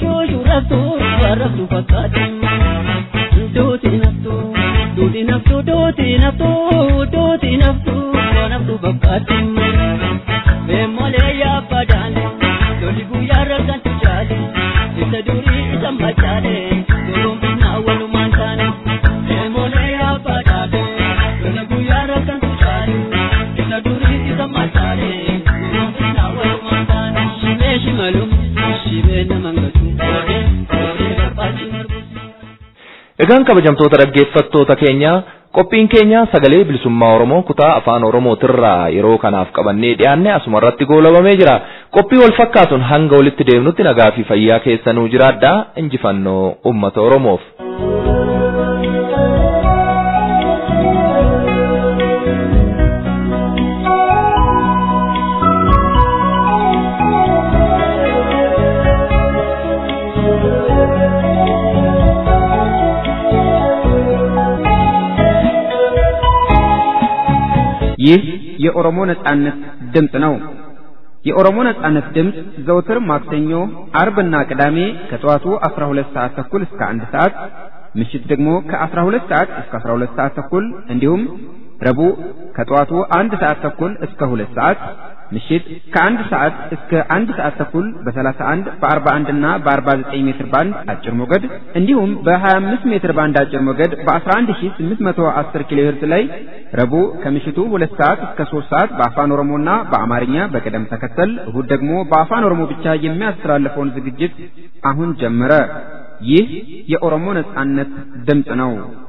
shushurraftu warraftu fakkaatan duuti naftu duuti naftu duuti naftu duuti naftu naftu bakkaatti beemolee yaabadaale lolli guyyaa rargantu jaale isa durii isa machaale gorombinaa walumaan taane beemolee yaabadaale lolli guyyaa rargantu jaale isa durii isa machaale gorombinaa walumaan taane shimee shimalum shimee nama ngatu koodee koodee barbaachi margu. Egaan kabajamtoota dhaggeeffattoota keenya qophiin keenya sagalee bilisummaa Oromoo kutaa afaan Oromootirraa yeroo kanaaf qabannee dhiyaanne asuma irratti goolabamee jira. Qophii wal fakkaatuun hanga walitti deemnutti nagaa fi fayyaa keessanuu jiraadhaa injifannoo uummata Oromoof. ይህ የኦሮሞ ነጻነት ድምፅ ነው። የኦሮሞ ነጻነት ድምፅ ዘውትር ማክሰኞ፣ አርብና ቅዳሜ ከጠዋቱ 12 ሰዓት ተኩል እስከ 1 ሰዓት፣ ምሽት ደግሞ ከ12 ሰዓት እስከ 12 ሰዓት ተኩል እንዲሁም ረቡዕ ከጠዋቱ 1 ሰዓት ተኩል እስከ 2 ሰዓት ምሽት ከአንድ ሰዓት እስከ አንድ ሰዓት ተኩል በ31 በ41 እና በ49 ሜትር ባንድ አጭር ሞገድ እንዲሁም በ25 ሜትር ባንድ አጭር ሞገድ በ11810 ኪሎ ሄርዝ ላይ ረቡዕ ከምሽቱ 2 ሰዓት እስከ 3 ሰዓት በአፋን ኦሮሞና በአማርኛ በቅደም ተከተል እሁድ ደግሞ በአፋን ኦሮሞ ብቻ የሚያስተላልፈውን ዝግጅት አሁን ጀመረ። ይህ የኦሮሞ ነጻነት ድምፅ ነው።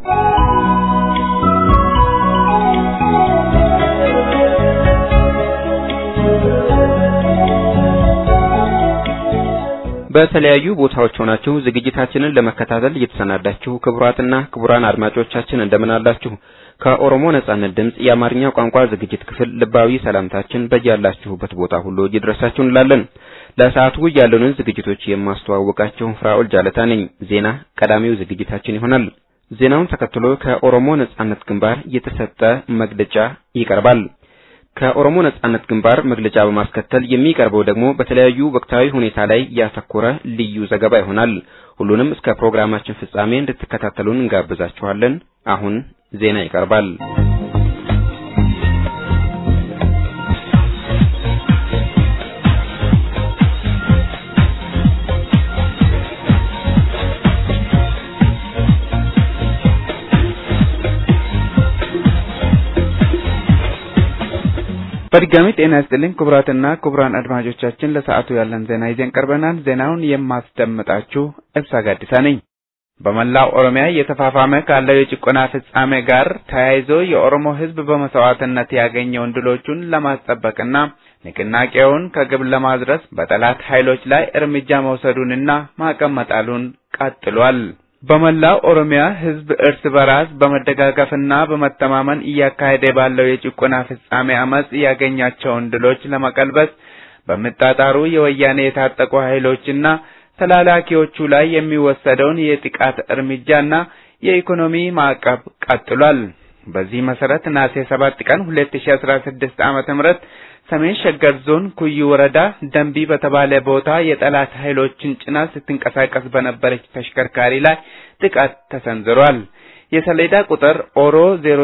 በተለያዩ ቦታዎች ሆናችሁ ዝግጅታችንን ለመከታተል እየተሰናዳችሁ ክቡራትና ክቡራን አድማጮቻችን እንደምን አላችሁ? ከኦሮሞ ነጻነት ድምፅ የአማርኛ ቋንቋ ዝግጅት ክፍል ልባዊ ሰላምታችን በያላችሁበት ቦታ ሁሉ ይድረሳችሁ እንላለን። ለሰዓቱ ያሉንን ዝግጅቶች የማስተዋወቃችሁ ፍራኦል ጃለታ ነኝ። ዜና ቀዳሚው ዝግጅታችን ይሆናል። ዜናውን ተከትሎ ከኦሮሞ ነጻነት ግንባር የተሰጠ መግለጫ ይቀርባል። ከኦሮሞ ነጻነት ግንባር መግለጫ በማስከተል የሚቀርበው ደግሞ በተለያዩ ወቅታዊ ሁኔታ ላይ ያተኮረ ልዩ ዘገባ ይሆናል። ሁሉንም እስከ ፕሮግራማችን ፍጻሜ እንድትከታተሉን እንጋብዛችኋለን። አሁን ዜና ይቀርባል። በድጋሚ ጤና ይስጥልኝ ክቡራትና ክቡራን አድማጮቻችን፣ ለሰዓቱ ያለን ዜና ይዘን ቀርበናል። ዜናውን የማስደምጣችሁ እብሳ ጋዲሳ ነኝ። በመላው ኦሮሚያ እየተፋፋመ ካለው የጭቆና ፍጻሜ ጋር ተያይዞ የኦሮሞ ሕዝብ በመስዋዕትነት ያገኘውን ድሎቹን ለማስጠበቅና ንቅናቄውን ከግብ ለማድረስ በጠላት ኃይሎች ላይ እርምጃ መውሰዱንና ማዕቀብ መጣሉን ቀጥሏል። በመላው ኦሮሚያ ህዝብ እርስ በራስ በመደጋገፍና በመተማመን እያካሄደ ባለው የጭቆና ፍጻሜ አመጽ ያገኛቸውን ድሎች ለመቀልበስ በሚጣጣሩ የወያኔ የታጠቁ ኃይሎችና ተላላኪዎቹ ላይ የሚወሰደውን የጥቃት እርምጃና የኢኮኖሚ ማዕቀብ ቀጥሏል። በዚህ መሰረት ነሐሴ 7 ቀን 2016 ዓመተ ምህረት ሰሜን ሸገር ዞን ኩዩ ወረዳ ደንቢ በተባለ ቦታ የጠላት ኃይሎችን ጭና ስትንቀሳቀስ በነበረች ተሽከርካሪ ላይ ጥቃት ተሰንዝሯል። የሰሌዳ ቁጥር ኦሮ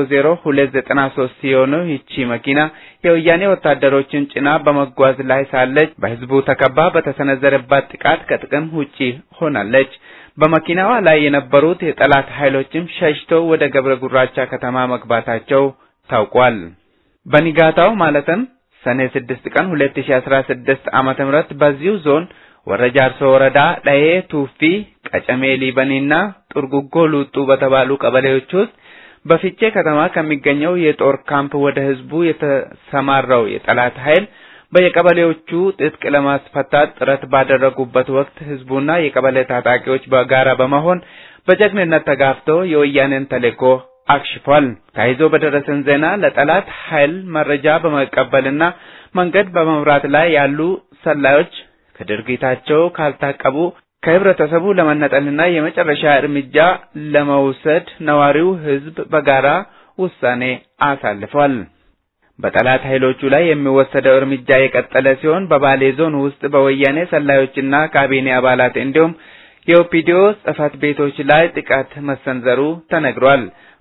00293 ሲሆነው ይቺ መኪና የወያኔ ወታደሮችን ጭና በመጓዝ ላይ ሳለች በህዝቡ ተከባ በተሰነዘረባት ጥቃት ከጥቅም ውጪ ሆናለች። በመኪናዋ ላይ የነበሩት የጠላት ኃይሎችም ሸሽተው ወደ ገብረ ጉራቻ ከተማ መግባታቸው ታውቋል። በንጋታው ማለትም ሰኔ 6 ቀን 2016 ዓመተ ምህረት በዚሁ ዞን ወረ ጃርሶ ወረዳ ዳዬ ቱፊ፣ ቀጨሜ ሊበኒና ጡርጉጎ ሉጡ በተባሉ ቀበሌዎች ውስጥ በፊቼ ከተማ ከሚገኘው የጦር ካምፕ ወደ ህዝቡ የተሰማራው የጠላት ኃይል በየቀበሌዎቹ ትጥቅ ለማስፈታት ጥረት ባደረጉበት ወቅት ህዝቡና የቀበሌ ታጣቂዎች በጋራ በመሆን በጀግንነት ተጋፍተው የወያኔን ተልዕኮ አክሽፏል። ተያይዞ በደረሰን ዜና ለጠላት ኃይል መረጃ በመቀበልና መንገድ በመምራት ላይ ያሉ ሰላዮች ከድርጊታቸው ካልታቀቡ ከህብረተሰቡ ለመነጠልና የመጨረሻ እርምጃ ለመውሰድ ነዋሪው ህዝብ በጋራ ውሳኔ አሳልፏል። በጠላት ኃይሎቹ ላይ የሚወሰደው እርምጃ የቀጠለ ሲሆን በባሌ ዞን ውስጥ በወያኔ ሰላዮችና ካቢኔ አባላት እንዲሁም የኦፒዲዮ ጽህፈት ቤቶች ላይ ጥቃት መሰንዘሩ ተነግሯል።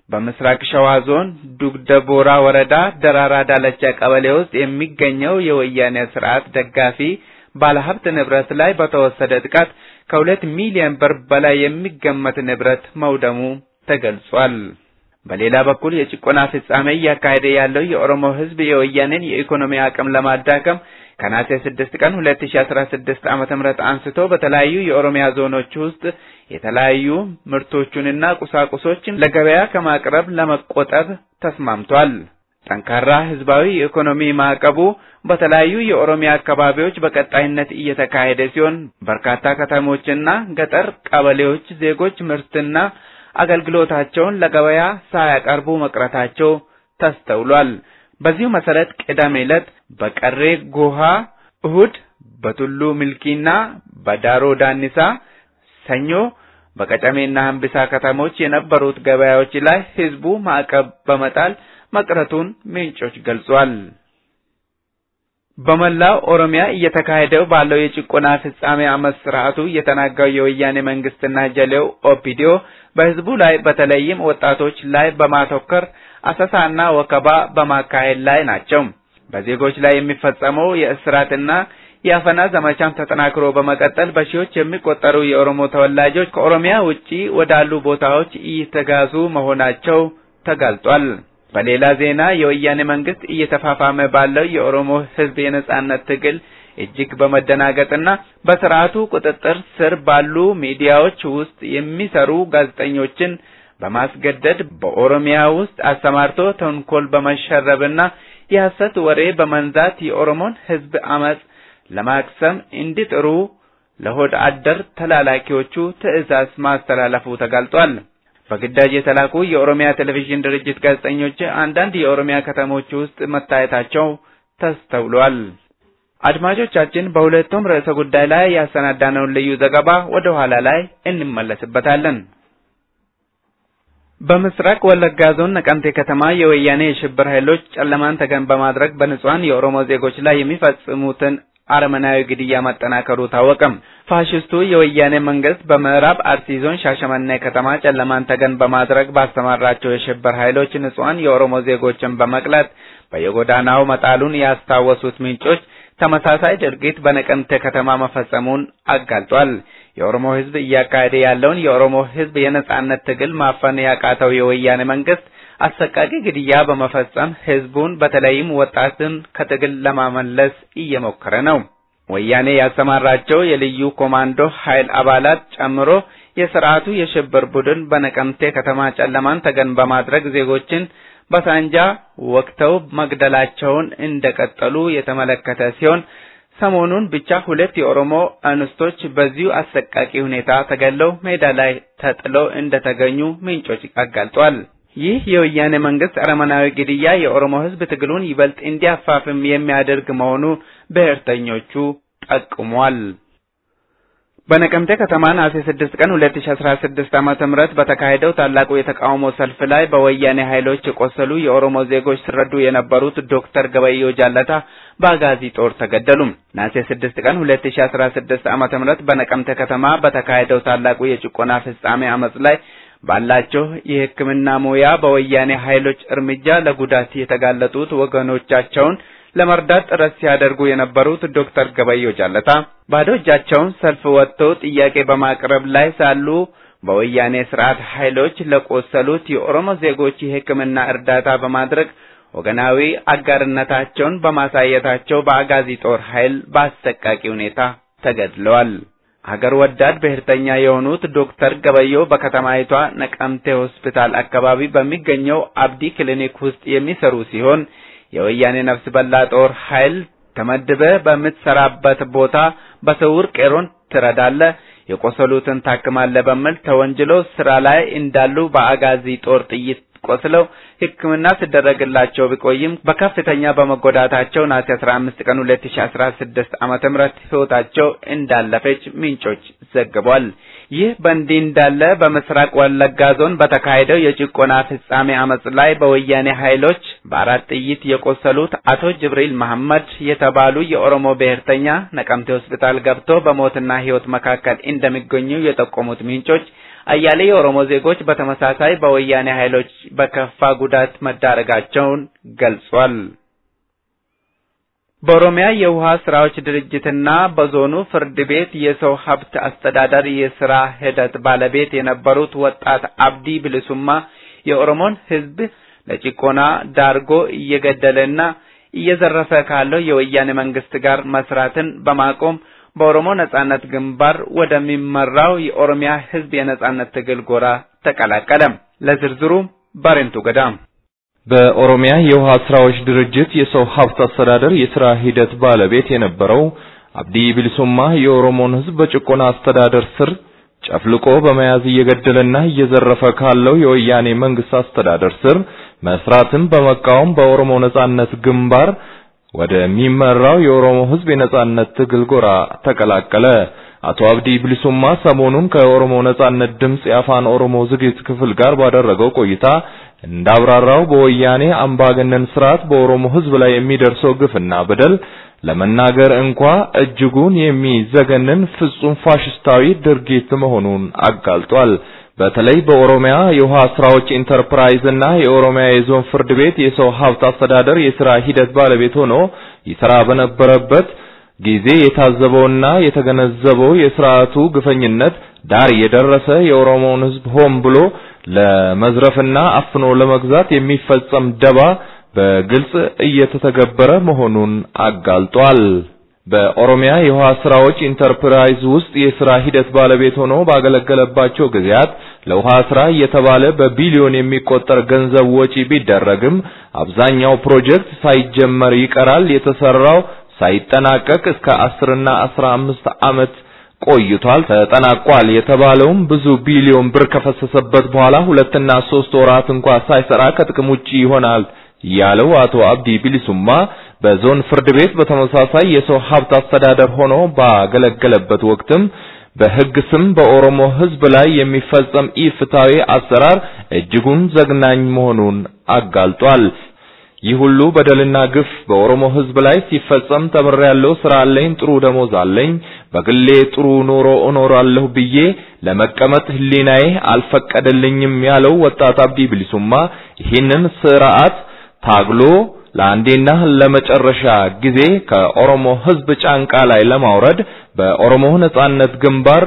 በምስራቅ ሸዋ ዞን ዱግደ ቦራ ወረዳ ደራራ ዳለቻ ቀበሌ ውስጥ የሚገኘው የወያኔ ስርዓት ደጋፊ ባለሀብት ንብረት ላይ በተወሰደ ጥቃት ከሁለት ሚሊዮን ብር በላይ የሚገመት ንብረት መውደሙ ተገልጿል። በሌላ በኩል የጭቆና ፍጻሜ እያካሄደ ያለው የኦሮሞ ሕዝብ የወያኔን የኢኮኖሚ አቅም ለማዳከም ከነሐሴ 6 ቀን 2016 ዓመተ ምህረት አንስቶ በተለያዩ የኦሮሚያ ዞኖች ውስጥ የተለያዩ ምርቶቹንና ቁሳቁሶችን ለገበያ ከማቅረብ ለመቆጠብ ተስማምቷል። ጠንካራ ህዝባዊ የኢኮኖሚ ማዕቀቡ በተለያዩ የኦሮሚያ አካባቢዎች በቀጣይነት እየተካሄደ ሲሆን በርካታ ከተሞችና ገጠር ቀበሌዎች ዜጎች ምርትና አገልግሎታቸውን ለገበያ ሳያቀርቡ መቅረታቸው ተስተውሏል። በዚሁ መሰረት ቅዳሜ ዕለት በቀሬ ጎሃ፣ እሁድ በቱሉ ሚልኪና በዳሮ ዳኒሳ፣ ሰኞ በቀጨሜና ሀምቢሳ ከተሞች የነበሩት ገበያዎች ላይ ህዝቡ ማዕቀብ በመጣል መቅረቱን ምንጮች ገልጿል። በመላው ኦሮሚያ እየተካሄደው ባለው የጭቆና ፍጻሜ አመት ስርዓቱ የተናጋው የወያኔ መንግስትና ጀሌው ኦፒዲዮ በህዝቡ ላይ በተለይም ወጣቶች ላይ በማተኮር አሰሳና ወከባ በማካሄድ ላይ ናቸው። በዜጎች ላይ የሚፈጸመው የእስራትና የአፈና ዘመቻም ተጠናክሮ በመቀጠል በሺዎች የሚቆጠሩ የኦሮሞ ተወላጆች ከኦሮሚያ ውጪ ወዳሉ ቦታዎች እየተጋዙ መሆናቸው ተጋልጧል። በሌላ ዜና የወያኔ መንግስት እየተፋፋመ ባለው የኦሮሞ ህዝብ የነጻነት ትግል እጅግ በመደናገጥና በስርዓቱ ቁጥጥር ስር ባሉ ሚዲያዎች ውስጥ የሚሰሩ ጋዜጠኞችን በማስገደድ በኦሮሚያ ውስጥ አሰማርቶ ተንኮል በመሸረብና የሐሰት ወሬ በመንዛት የኦሮሞን ህዝብ አመጽ ለማክሰም እንዲጥሩ ለሆድ አደር ተላላኪዎቹ ትዕዛዝ ማስተላለፉ ተጋልጧል። በግዳጅ የተላኩ የኦሮሚያ ቴሌቪዥን ድርጅት ጋዜጠኞች አንዳንድ የኦሮሚያ ከተሞች ውስጥ መታየታቸው ተስተውሏል። አድማጮቻችን፣ በሁለቱም ርዕሰ ጉዳይ ላይ ያሰናዳነውን ልዩ ዘገባ ወደ ኋላ ላይ እንመለስበታለን። በምስራቅ ወለጋ ዞን ነቀምቴ ከተማ የወያኔ የሽብር ኃይሎች ጨለማን ተገን በማድረግ በንጹሐን የኦሮሞ ዜጎች ላይ የሚፈጽሙትን አረመናዊ ግድያ ማጠናከሩ ታወቀም። ፋሽስቱ የወያኔ መንግስት በምዕራብ አርሲ ዞን ሻሸመኔ ከተማ ጨለማን ተገን በማድረግ ባስተማራቸው የሽብር ኃይሎች ንጹሐን የኦሮሞ ዜጎችን በመቅላት በየጎዳናው መጣሉን ያስታወሱት ምንጮች ተመሳሳይ ድርጊት በነቀምቴ ከተማ መፈጸሙን አጋልጧል። የኦሮሞ ህዝብ እያካሄደ ያለውን የኦሮሞ ህዝብ የነጻነት ትግል ማፈን ያቃተው የወያኔ መንግስት አሰቃቂ ግድያ በመፈጸም ህዝቡን በተለይም ወጣትን ከትግል ለማመለስ እየሞከረ ነው። ወያኔ ያሰማራቸው የልዩ ኮማንዶ ኃይል አባላት ጨምሮ የስርዓቱ የሽብር ቡድን በነቀምቴ ከተማ ጨለማን ተገን በማድረግ ዜጎችን በሳንጃ ወቅተው መግደላቸውን እንደቀጠሉ የተመለከተ ሲሆን ሰሞኑን ብቻ ሁለት የኦሮሞ እንስቶች በዚሁ አሰቃቂ ሁኔታ ተገለው ሜዳ ላይ ተጥለው እንደተገኙ ምንጮች አጋልጧል። ይህ የወያኔ መንግስት አረመናዊ ግድያ የኦሮሞ ህዝብ ትግሉን ይበልጥ እንዲያፋፍም የሚያደርግ መሆኑ ብሔርተኞቹ ጠቁሟል። በነቀምቴ ከተማ ነሐሴ 6 ቀን 2016 ዓመተ ምህረት በተካሄደው ታላቁ የተቃውሞ ሰልፍ ላይ በወያኔ ኃይሎች የቆሰሉ የኦሮሞ ዜጎች ሲረዱ የነበሩት ዶክተር ገበዮ ጃለታ በአጋዚ ጦር ተገደሉ። ነሐሴ 6 ቀን 2016 ዓመተ ምህረት በነቀምቴ ከተማ በተካሄደው ታላቁ የጭቆና ፍጻሜ አመጽ ላይ ባላቸው የሕክምና ሙያ በወያኔ ኃይሎች እርምጃ ለጉዳት የተጋለጡት ወገኖቻቸውን ለመርዳት ጥረት ሲያደርጉ የነበሩት ዶክተር ገበዮ ጃለታ ባዶ እጃቸውን ሰልፍ ወጥተው ጥያቄ በማቅረብ ላይ ሳሉ በወያኔ ስርዓት ኃይሎች ለቆሰሉት የኦሮሞ ዜጎች የሕክምና እርዳታ በማድረግ ወገናዊ አጋርነታቸውን በማሳየታቸው በአጋዚ ጦር ኃይል በአሰቃቂ ሁኔታ ተገድለዋል። ሀገር ወዳድ ብሔርተኛ የሆኑት ዶክተር ገበዮ በከተማይቷ ነቀምቴ ሆስፒታል አካባቢ በሚገኘው አብዲ ክሊኒክ ውስጥ የሚሰሩ ሲሆን የወያኔ ነፍስ በላ ጦር ኃይል ተመድበ በምትሰራበት ቦታ በስውር ቄሮን ትረዳለ፣ የቆሰሉትን ታክማለ በሚል ተወንጅለው ስራ ላይ እንዳሉ በአጋዚ ጦር ጥይት ቆስለው ሕክምና ሲደረግላቸው ቢቆይም በከፍተኛ በመጎዳታቸው ነሐሴ 15 ቀን 2016 ዓመተ ምህረት ሕይወታቸው እንዳለፈች ምንጮች ዘግቧል። ይህ በእንዲህ እንዳለ በምስራቅ ወለጋ ዞን በተካሄደው የጭቆና ፍጻሜ አመጽ ላይ በወያኔ ኃይሎች በአራት ጥይት የቆሰሉት አቶ ጅብሪል መሐመድ የተባሉ የኦሮሞ ብሔርተኛ ነቀምቴ ሆስፒታል ገብቶ በሞትና ሕይወት መካከል እንደሚገኙ የጠቆሙት ምንጮች አያሌ የኦሮሞ ዜጎች በተመሳሳይ በወያኔ ኃይሎች በከፋ ጉዳት መዳረጋቸውን ገልጿል። በኦሮሚያ የውሃ ስራዎች ድርጅትና በዞኑ ፍርድ ቤት የሰው ሀብት አስተዳደር የስራ ሂደት ባለቤት የነበሩት ወጣት አብዲ ብልሱማ የኦሮሞን ሕዝብ ለጭቆና ዳርጎ እየገደለና እየዘረፈ ካለው የወያኔ መንግስት ጋር መስራትን በማቆም በኦሮሞ ነጻነት ግንባር ወደሚመራው የኦሮሚያ ሕዝብ የነጻነት ትግል ጎራ ተቀላቀለ። ለዝርዝሩ ባሬንቱ ገዳም በኦሮሚያ የውሃ ስራዎች ድርጅት የሰው ሀብት አስተዳደር የስራ ሂደት ባለቤት የነበረው አብዲ ቢልሱማ የኦሮሞን ህዝብ በጭቆና አስተዳደር ስር ጨፍልቆ በመያዝ እየገደለና እየዘረፈ ካለው የወያኔ መንግስት አስተዳደር ስር መስራትን በመቃወም በኦሮሞ ነጻነት ግንባር ወደሚመራው የኦሮሞ ህዝብ የነጻነት ትግል ጎራ ተቀላቀለ። አቶ አብዲ ብሊሱማ ሰሞኑን ከኦሮሞ ነጻነት ድምጽ የአፋን ኦሮሞ ዝግጅት ክፍል ጋር ባደረገው ቆይታ እንዳብራራው በወያኔ አምባገነን ስርዓት በኦሮሞ ህዝብ ላይ የሚደርሰው ግፍና በደል ለመናገር እንኳ እጅጉን የሚዘገንን ፍጹም ፋሽስታዊ ድርጊት መሆኑን አጋልጧል። በተለይ በኦሮሚያ የውሃ ስራዎች ኢንተርፕራይዝ እና የኦሮሚያ የዞን ፍርድ ቤት የሰው ሀብት አስተዳደር የስራ ሂደት ባለቤት ሆኖ ይሰራ በነበረበት ጊዜ የታዘበውና የተገነዘበው የስርዓቱ ግፈኝነት ዳር የደረሰ የኦሮሞውን ህዝብ ሆን ብሎ ለመዝረፍና አፍኖ ለመግዛት የሚፈጸም ደባ በግልጽ እየተተገበረ መሆኑን አጋልጧል። በኦሮሚያ የውሃ ስራዎች ኢንተርፕራይዝ ውስጥ የስራ ሂደት ባለቤት ሆኖ ባገለገለባቸው ጊዜያት ለውሃ ስራ እየተባለ በቢሊዮን የሚቆጠር ገንዘብ ወጪ ቢደረግም አብዛኛው ፕሮጀክት ሳይጀመር ይቀራል። የተሰራው ሳይጠናቀቅ እስከ አስርና አስራ አምስት ዓመት ቆይቷል። ተጠናቋል የተባለውም ብዙ ቢሊዮን ብር ከፈሰሰበት በኋላ ሁለትና ሶስት ወራት እንኳ ሳይሰራ ከጥቅም ውጪ ይሆናል ያለው አቶ አብዲ ቢሊሱማ በዞን ፍርድ ቤት በተመሳሳይ የሰው ሀብት አስተዳደር ሆኖ ባገለገለበት ወቅትም በሕግ ስም በኦሮሞ ሕዝብ ላይ የሚፈጸም ኢፍትሐዊ አሰራር እጅጉን ዘግናኝ መሆኑን አጋልጧል። ይህ ሁሉ በደልና ግፍ በኦሮሞ ሕዝብ ላይ ሲፈጸም ተምሬያለሁ፣ ስራ አለኝ፣ ጥሩ ደሞዝ አለኝ፣ በግሌ ጥሩ ኑሮ እኖራለሁ ብዬ ለመቀመጥ ህሊናዬ አልፈቀደልኝም ያለው ወጣት አብዲ ብሊሱማ ይህንን ስርዓት ታግሎ ለአንዴና ለመጨረሻ ጊዜ ከኦሮሞ ህዝብ ጫንቃ ላይ ለማውረድ በኦሮሞ ነጻነት ግንባር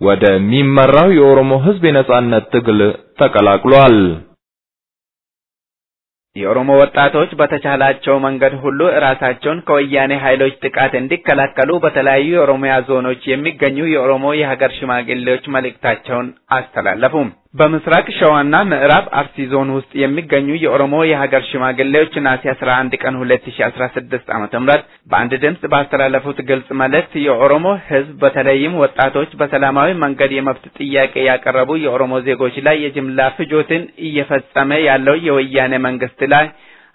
ወደሚመራው የኦሮሞ ህዝብ የነጻነት ትግል ተቀላቅሏል። የኦሮሞ ወጣቶች በተቻላቸው መንገድ ሁሉ ራሳቸውን ከወያኔ ኃይሎች ጥቃት እንዲከላከሉ በተለያዩ የኦሮሚያ ዞኖች የሚገኙ የኦሮሞ የሀገር ሽማግሌዎች መልእክታቸውን አስተላለፉ። በምስራቅ ሸዋና ምዕራብ አርሲ ዞን ውስጥ የሚገኙ የኦሮሞ የሀገር ሽማግሌዎች ነሐሴ 11 ቀን 2016 ዓመተ ምህረት በአንድ ድምፅ ባስተላለፉት ግልጽ መልእክት የኦሮሞ ህዝብ በተለይም ወጣቶች በሰላማዊ መንገድ የመብት ጥያቄ ያቀረቡ የኦሮሞ ዜጎች ላይ የጅምላ ፍጆትን እየፈጸመ ያለው የወያኔ መንግስት ላይ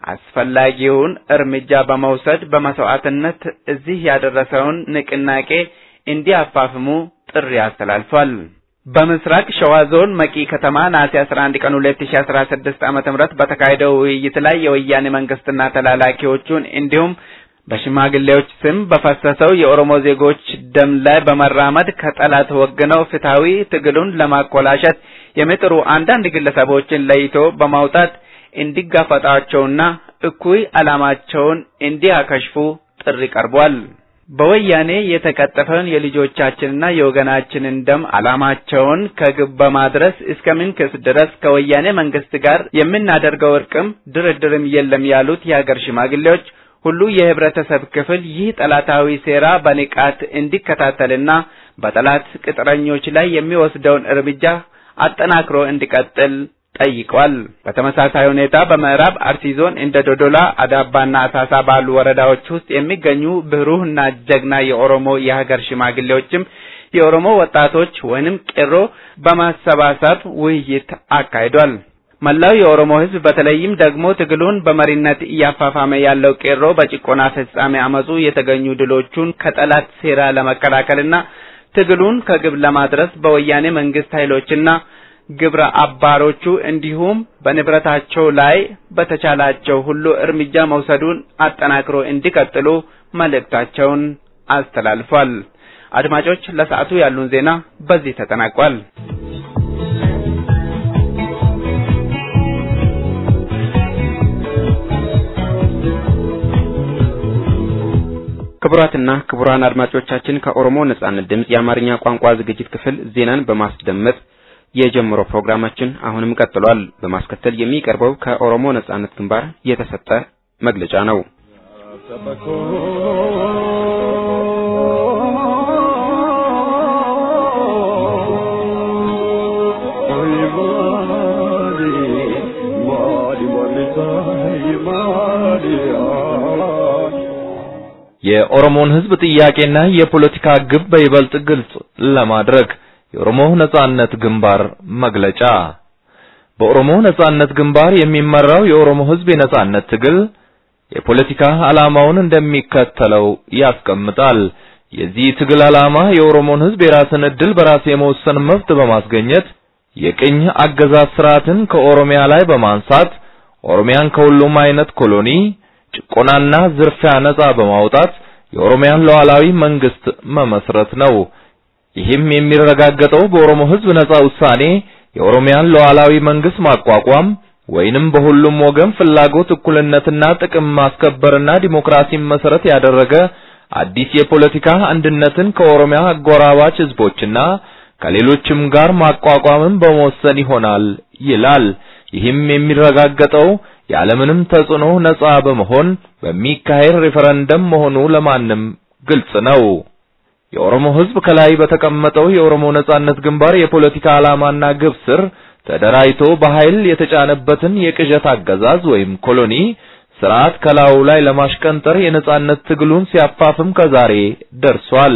አስፈላጊውን እርምጃ በመውሰድ በመስዋዕትነት እዚህ ያደረሰውን ንቅናቄ እንዲያፋፍሙ ጥሪ አስተላልፏል። በምስራቅ ሸዋ ዞን መቂ ከተማ ነሐሴ 11 ቀን 2016 ዓመተ ምህረት በተካሄደው ውይይት ላይ የወያኔ መንግስትና ተላላኪዎቹን እንዲሁም በሽማግሌዎች ስም በፈሰሰው የኦሮሞ ዜጎች ደም ላይ በመራመድ ከጠላት ወግነው ፍትሐዊ ትግሉን ለማኮላሸት የሚጥሩ አንዳንድ ግለሰቦችን ለይቶ በማውጣት እንዲጋፈጣቸውና እኩይ ዓላማቸውን እንዲያከሽፉ ጥሪ ቀርቧል። በወያኔ የተቀጠፈውን የልጆቻችንና የወገናችንን ደም ዓላማቸውን ከግብ በማድረስ እስከምንክስ ድረስ ከወያኔ መንግስት ጋር የምናደርገው እርቅም ድርድርም የለም ያሉት የሀገር ሽማግሌዎች ሁሉ የህብረተሰብ ክፍል ይህ ጠላታዊ ሴራ በንቃት እንዲከታተልና በጠላት ቅጥረኞች ላይ የሚወስደውን እርምጃ አጠናክሮ እንዲቀጥል ጠይቋል። በተመሳሳይ ሁኔታ በምዕራብ አርሲ ዞን እንደ ዶዶላ፣ አዳባና አሳሳ ባሉ ወረዳዎች ውስጥ የሚገኙ ብሩህና ጀግና የኦሮሞ የሀገር ሽማግሌዎችም የኦሮሞ ወጣቶች ወይንም ቄሮ በማሰባሰብ ውይይት አካሂዷል። መላው የኦሮሞ ህዝብ በተለይም ደግሞ ትግሉን በመሪነት እያፋፋመ ያለው ቄሮ በጭቆና ፍጻሜ አመፁ የተገኙ ድሎቹን ከጠላት ሴራ ለመከላከልና ትግሉን ከግብ ለማድረስ በወያኔ መንግስት ኃይሎችና ግብረ አባሮቹ እንዲሁም በንብረታቸው ላይ በተቻላቸው ሁሉ እርምጃ መውሰዱን አጠናክሮ እንዲቀጥሉ መልእክታቸውን አስተላልፏል። አድማጮች፣ ለሰዓቱ ያሉን ዜና በዚህ ተጠናቋል። ክቡራትና ክቡራን አድማጮቻችን ከኦሮሞ ነጻነት ድምፅ የአማርኛ ቋንቋ ዝግጅት ክፍል ዜናን በማስደመጥ የጀመረው ፕሮግራማችን አሁንም ቀጥሏል። በማስከተል የሚቀርበው ከኦሮሞ ነጻነት ግንባር የተሰጠ መግለጫ ነው። የኦሮሞን ሕዝብ ጥያቄና የፖለቲካ ግብ በይበልጥ ግልጽ ለማድረግ የኦሮሞ ነጻነት ግንባር መግለጫ። በኦሮሞ ነጻነት ግንባር የሚመራው የኦሮሞ ሕዝብ የነጻነት ትግል የፖለቲካ ዓላማውን እንደሚከተለው ያስቀምጣል። የዚህ ትግል ዓላማ የኦሮሞን ሕዝብ የራስን ዕድል በራስ የመወሰን መብት በማስገኘት የቅኝ አገዛዝ ስርዓትን ከኦሮሚያ ላይ በማንሳት ኦሮሚያን ከሁሉም አይነት ኮሎኒ ጭቆናና ዝርፊያ ነጻ በማውጣት የኦሮሚያን ሉዓላዊ መንግስት መመስረት ነው። ይህም የሚረጋገጠው በኦሮሞ ሕዝብ ነጻ ውሳኔ የኦሮሚያን ሉዓላዊ መንግስት ማቋቋም ወይንም በሁሉም ወገን ፍላጎት እኩልነትና ጥቅም ማስከበርና ዲሞክራሲን መሰረት ያደረገ አዲስ የፖለቲካ አንድነትን ከኦሮሚያ አጎራባች ህዝቦችና ከሌሎችም ጋር ማቋቋምን በመወሰን ይሆናል ይላል። ይህም የሚረጋገጠው ያለምንም ተጽዕኖ ነጻ በመሆን በሚካሄድ ሬፈረንደም መሆኑ ለማንም ግልጽ ነው። የኦሮሞ ህዝብ ከላይ በተቀመጠው የኦሮሞ ነጻነት ግንባር የፖለቲካ ዓላማና ግብ ስር ተደራጅቶ በኃይል የተጫነበትን የቅዠት አገዛዝ ወይም ኮሎኒ ስርዓት ከላዩ ላይ ለማሽቀንጠር የነጻነት ትግሉን ሲያፋፍም ከዛሬ ደርሷል።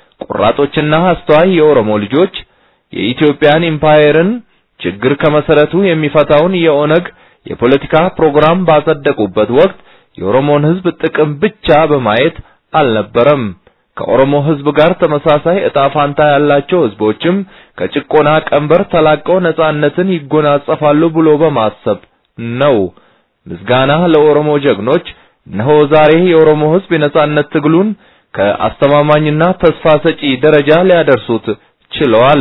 ቆራጦችና አስተዋይ የኦሮሞ ልጆች የኢትዮጵያን ኢምፓየርን ችግር ከመሰረቱ የሚፈታውን የኦነግ የፖለቲካ ፕሮግራም ባጸደቁበት ወቅት የኦሮሞን ህዝብ ጥቅም ብቻ በማየት አልነበረም። ከኦሮሞ ህዝብ ጋር ተመሳሳይ እጣ ፋንታ ያላቸው ህዝቦችም ከጭቆና ቀንበር ተላቀው ነጻነትን ይጎናጸፋሉ ብሎ በማሰብ ነው። ምስጋና ለኦሮሞ ጀግኖች። እነሆ ዛሬ የኦሮሞ ህዝብ የነጻነት ትግሉን ከአስተማማኝና ተስፋ ሰጪ ደረጃ ሊያደርሱት ችለዋል።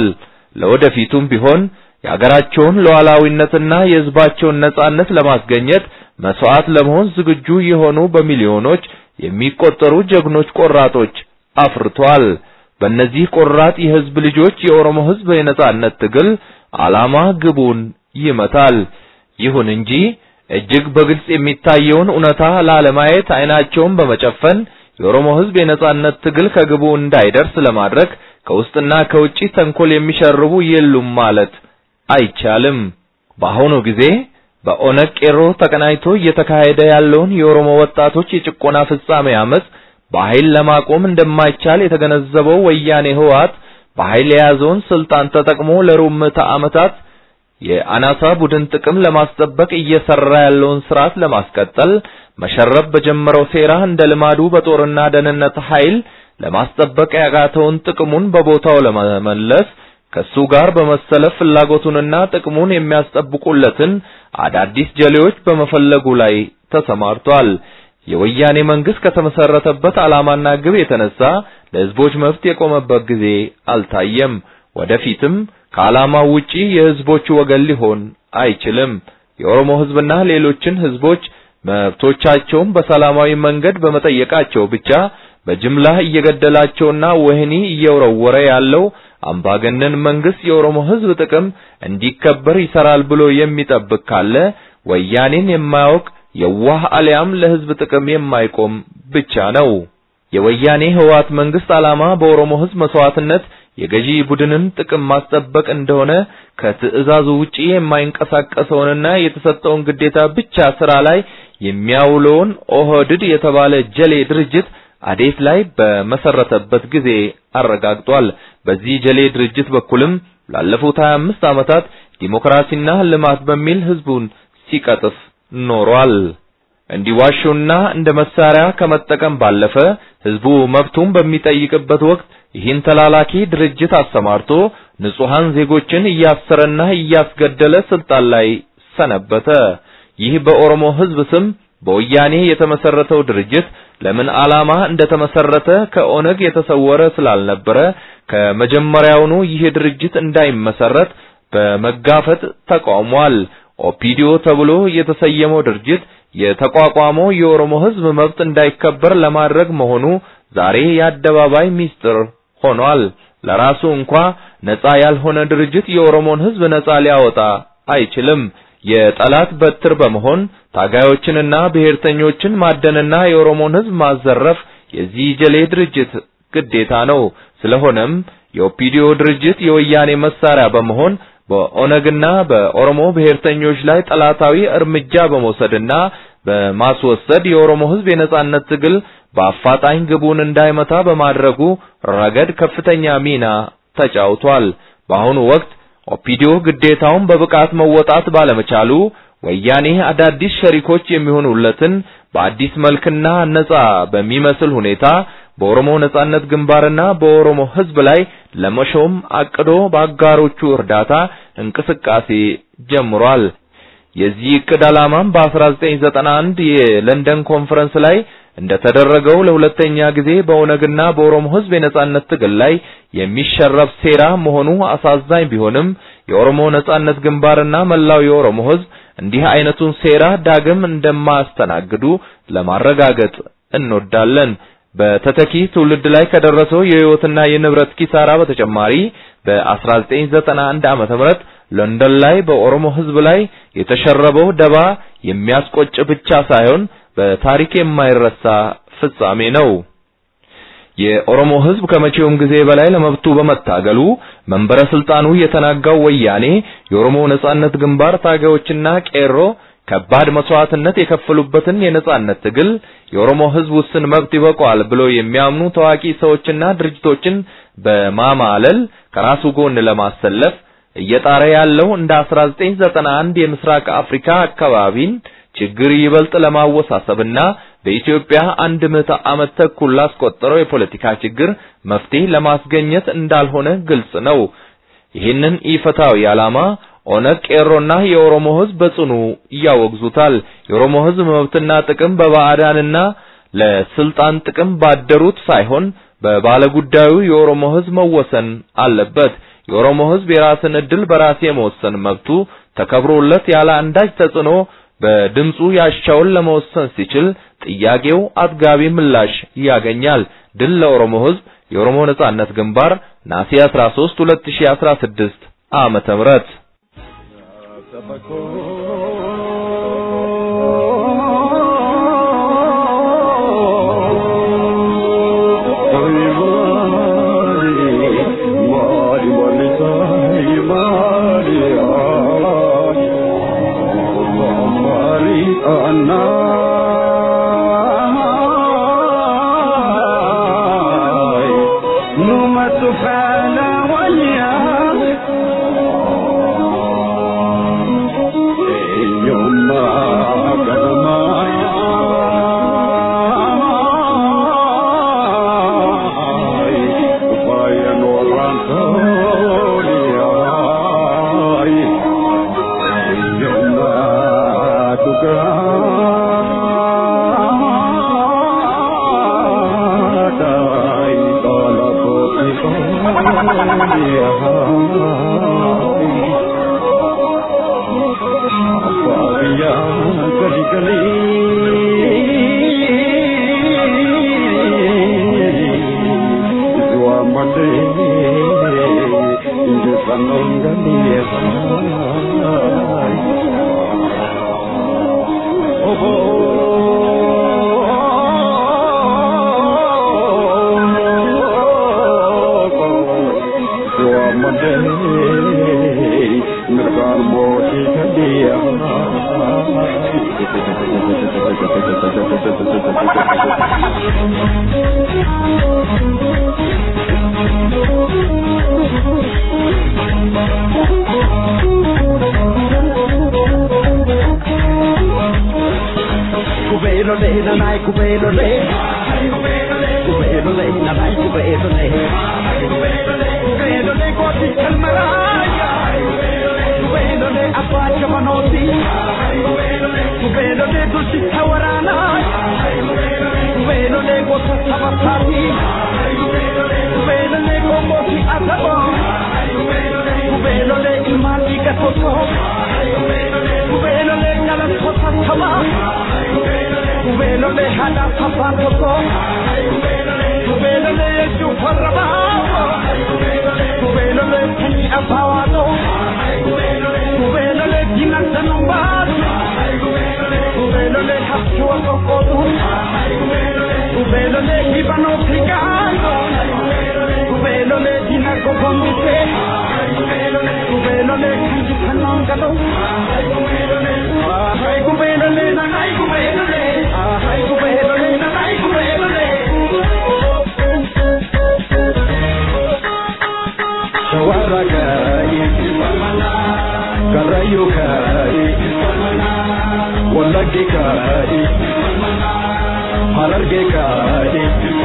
ለወደፊቱም ቢሆን የአገራቸውን ሉዓላዊነትና የህዝባቸውን ነጻነት ለማስገኘት መስዋዕት ለመሆን ዝግጁ የሆኑ በሚሊዮኖች የሚቆጠሩ ጀግኖች ቆራጦች አፍርቷል። በእነዚህ ቆራጥ የህዝብ ልጆች የኦሮሞ ህዝብ የነጻነት ትግል ዓላማ ግቡን ይመታል። ይሁን እንጂ እጅግ በግልጽ የሚታየውን እውነታ ላለማየት አይናቸውን በመጨፈን የኦሮሞ ህዝብ የነጻነት ትግል ከግቡ እንዳይደርስ ለማድረግ ከውስጥና ከውጪ ተንኮል የሚሸርቡ የሉም ማለት አይቻልም። በአሁኑ ጊዜ በኦነግ ቄሮ ተቀናጅቶ እየተካሄደ ያለውን የኦሮሞ ወጣቶች የጭቆና ፍጻሜ አመጽ በኃይል ለማቆም እንደማይቻል የተገነዘበው ወያኔ ህወሓት በኃይል የያዘውን ስልጣን ተጠቅሞ ለሩብ ምዕተ ዓመታት የአናሳ ቡድን ጥቅም ለማስጠበቅ እየሰራ ያለውን ስርዓት ለማስቀጠል መሸረብ በጀመረው ሴራ እንደ ልማዱ በጦርና ደህንነት ኃይል ለማስጠበቅ ያቃተውን ጥቅሙን በቦታው ለመመለስ ከሱ ጋር በመሰለፍ ፍላጎቱንና ጥቅሙን የሚያስጠብቁለትን አዳዲስ ጀሌዎች በመፈለጉ ላይ ተሰማርቷል። የወያኔ መንግስት ከተመሰረተበት ዓላማና ግብ የተነሳ ለህዝቦች መብት የቆመበት ጊዜ አልታየም። ወደፊትም ከዓላማው ውጪ የህዝቦቹ ወገን ሊሆን አይችልም። የኦሮሞ ህዝብና ሌሎችን ህዝቦች መብቶቻቸውን በሰላማዊ መንገድ በመጠየቃቸው ብቻ በጅምላ እየገደላቸውና ወህኒ እየወረወረ ያለው አምባገነን መንግስት የኦሮሞ ህዝብ ጥቅም እንዲከበር ይሰራል ብሎ የሚጠብቅ ካለ ወያኔን የማያውቅ የዋህ አሊያም ለህዝብ ጥቅም የማይቆም ብቻ ነው። የወያኔ ህወሓት መንግስት ዓላማ በኦሮሞ ህዝብ መስዋዕትነት የገዢ ቡድንን ጥቅም ማስጠበቅ እንደሆነ ከትዕዛዙ ውጪ የማይንቀሳቀሰውንና የተሰጠውን ግዴታ ብቻ ስራ ላይ የሚያውለውን ኦህድድ የተባለ ጀሌ ድርጅት አዴት ላይ በመሰረተበት ጊዜ አረጋግጧል። በዚህ ጀሌ ድርጅት በኩልም ላለፉት 25 ዓመታት ዲሞክራሲና ልማት በሚል ህዝቡን ሲቀጥፍ ኖሯል። እንዲዋሹና እንደ መሳሪያ ከመጠቀም ባለፈ ህዝቡ መብቱን በሚጠይቅበት ወቅት ይህን ተላላኪ ድርጅት አሰማርቶ ንጹሃን ዜጎችን እያሰረና እያስገደለ ስልጣን ላይ ሰነበተ። ይህ በኦሮሞ ህዝብ ስም በወያኔ የተመሰረተው ድርጅት ለምን ዓላማ እንደተመሰረተ ከኦነግ የተሰወረ ስላልነበረ ከመጀመሪያውኑ ይህ ድርጅት እንዳይመሰረት በመጋፈጥ ተቃውሟል። ኦፒዲዮ ተብሎ የተሰየመው ድርጅት የተቋቋመው የኦሮሞ ህዝብ መብት እንዳይከበር ለማድረግ መሆኑ ዛሬ የአደባባይ ሚስጥር ሆኗል። ለራሱ እንኳ ነፃ ያልሆነ ድርጅት የኦሮሞን ህዝብ ነፃ ሊያወጣ አይችልም። የጠላት በትር በመሆን ታጋዮችንና ብሔርተኞችን ማደንና የኦሮሞን ህዝብ ማዘረፍ የዚህ ጀሌ ድርጅት ግዴታ ነው። ስለሆነም የኦፒዲዮ ድርጅት የወያኔ መሳሪያ በመሆን በኦነግና በኦሮሞ ብሔርተኞች ላይ ጠላታዊ እርምጃ በመውሰድና በማስወሰድ የኦሮሞ ህዝብ የነጻነት ትግል በአፋጣኝ ግቡን እንዳይመታ በማድረጉ ረገድ ከፍተኛ ሚና ተጫውቷል። በአሁኑ ወቅት ኦፒዲዮ ግዴታውን በብቃት መወጣት ባለመቻሉ ወያኔ አዳዲስ ሸሪኮች የሚሆኑለትን በአዲስ መልክና ነጻ በሚመስል ሁኔታ በኦሮሞ ነጻነት ግንባርና በኦሮሞ ህዝብ ላይ ለመሾም አቅዶ በአጋሮቹ እርዳታ እንቅስቃሴ ጀምሯል። የዚህ እቅድ ዓላማም በ1991 የለንደን ኮንፈረንስ ላይ እንደተደረገው ለሁለተኛ ጊዜ በኦነግና በኦሮሞ ህዝብ የነጻነት ትግል ላይ የሚሸረብ ሴራ መሆኑ አሳዛኝ ቢሆንም የኦሮሞ ነጻነት ግንባርና መላው የኦሮሞ ህዝብ እንዲህ አይነቱን ሴራ ዳግም እንደማያስተናግዱ ለማረጋገጥ እንወዳለን። በተተኪ ትውልድ ላይ ከደረሰው የህይወትና የንብረት ኪሳራ በተጨማሪ በ1991 ዓመተ ምህረት ለንደን ላይ በኦሮሞ ህዝብ ላይ የተሸረበው ደባ የሚያስቆጭ ብቻ ሳይሆን በታሪክ የማይረሳ ፍጻሜ ነው። የኦሮሞ ህዝብ ከመቼውም ጊዜ በላይ ለመብቱ በመታገሉ መንበረ ስልጣኑ የተናጋው ወያኔ የኦሮሞ ነጻነት ግንባር ታጋዮችና ቄሮ ከባድ መስዋዕትነት የከፈሉበትን የነጻነት ትግል የኦሮሞ ህዝብ ውስን መብት ይበቃዋል ብሎ የሚያምኑ ታዋቂ ሰዎችና ድርጅቶችን በማማለል ከራሱ ጎን ለማሰለፍ እየጣረ ያለው እንደ 1991 የምስራቅ አፍሪካ አካባቢን ችግር ይበልጥ ለማወሳሰብና በኢትዮጵያ አንድ ምዕተ ዓመት ተኩል ላስቆጠረው የፖለቲካ ችግር መፍትሄ ለማስገኘት እንዳልሆነ ግልጽ ነው። ይህንን ኢፈታዊ ዓላማ ኦነግ፣ ቄሮና የኦሮሞ ህዝብ በጽኑ ያወግዙታል። የኦሮሞ ህዝብ መብትና ጥቅም በባዕዳንና ለስልጣን ጥቅም ባደሩት ሳይሆን በባለጉዳዩ የኦሮሞ ህዝብ መወሰን አለበት። የኦሮሞ ህዝብ የራስን እድል በራስ የመወሰን መብቱ ተከብሮለት ያለ አንዳች ተጽዕኖ በድምፁ ያሻውን ለመወሰን ሲችል ጥያቄው አጥጋቢ ምላሽ ያገኛል። ድል ለኦሮሞ ህዝብ። የኦሮሞ ነጻነት ግንባር ነሐሴ 13 2016 ዓመተ ምህረት Kubeelole haadha abbaan tokko. Kubeelole jechuun warra baafoo. Kubeelole sanyii abbaa waaqoo. Kubeelole dinagda nu baasu. Kubeelole haftuu qoqqootu. Kubeelole hibanoo fiigaanoo. Kubeelole dinago gombisee. Kubeelole kanji kannoon galoo. Ay kubeelole na ay kubeelole. Ay kubeelole na ay kubeelole. Shawara kai, Karayu kai, Wallaggi kai, Hararge kai,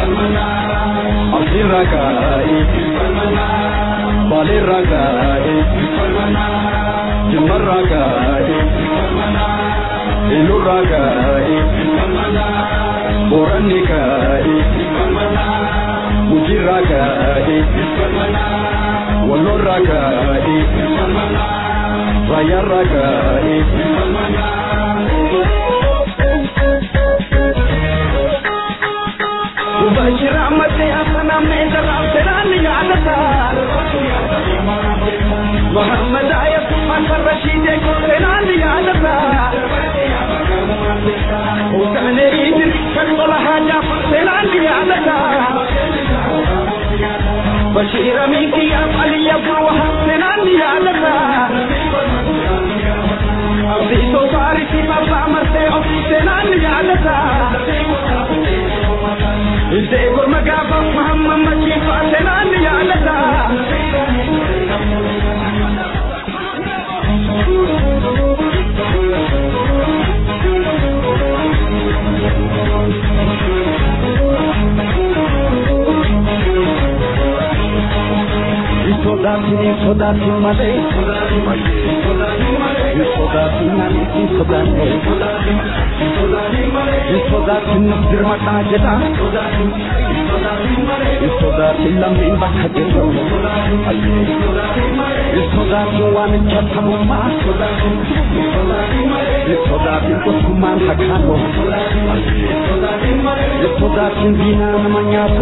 Asirra kai, Balirra kai, Jimarra kai, Ilurra kai, Boranni kai, Mujirra kai, Wallorra kai, Rayarra kai, Ubashira mate asana menda ramterani yadata Muhammad ayat Hassan Rashid ko terani yadata Husane idris kanwala haja terani yadata Bashir Amin ki ya Ali Abu Wahab terani yadata Abdi to sari ki baba marte o terani yadata Ilde gurma gaba Muhammad Majid terani yadata Sodaatini sodaati malee sodaati namichi sodaate sodaati dirmadhaa jedha sodaati lammiin bakka jirru sodaati waamicha tamummaa sodaati tokkummaan fakkaatu sodaati diinaa nama nyaatu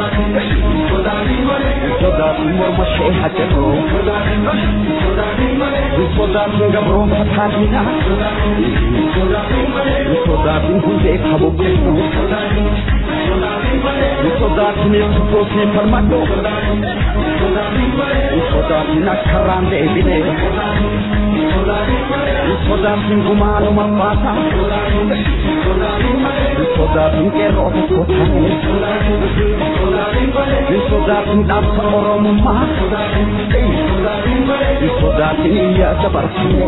sodaati morma ishee hajjetu sodaati gabrooma taadina sodaati hundee kabobbeessu sodaati neefsufoosee falmadhu sodaati akkarraan deebine sodaati gumaanuma baasa sodaati qeerroo tokko taane sodaati dhaabsa oromummaa sodaati iyyaa dabarsine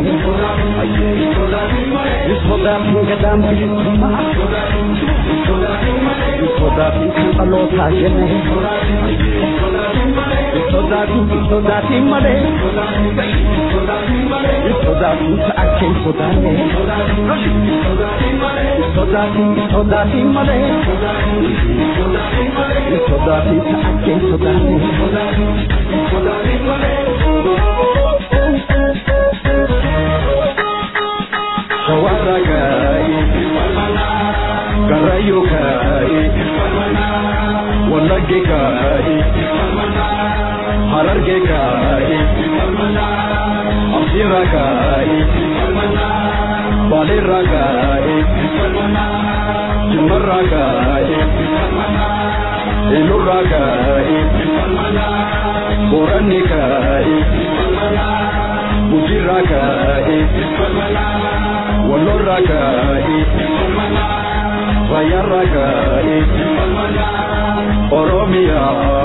sodaati gadaan bilisummaa sodaati kan dhalootaa jenne sodaati sodaati malee sodaati ta'akkeen sodaanne sodaati sodaati malee sodaati ta'akkeen sodaanne Shawara kai, Karayu kai, Wallaggi kai, Hararge kai, Asira kai, Balirra kai, Jimarra kai, Ilurra kai, Boranni kai, Mujirra kai, Wallorra kai, Rayarra kai, Oromia.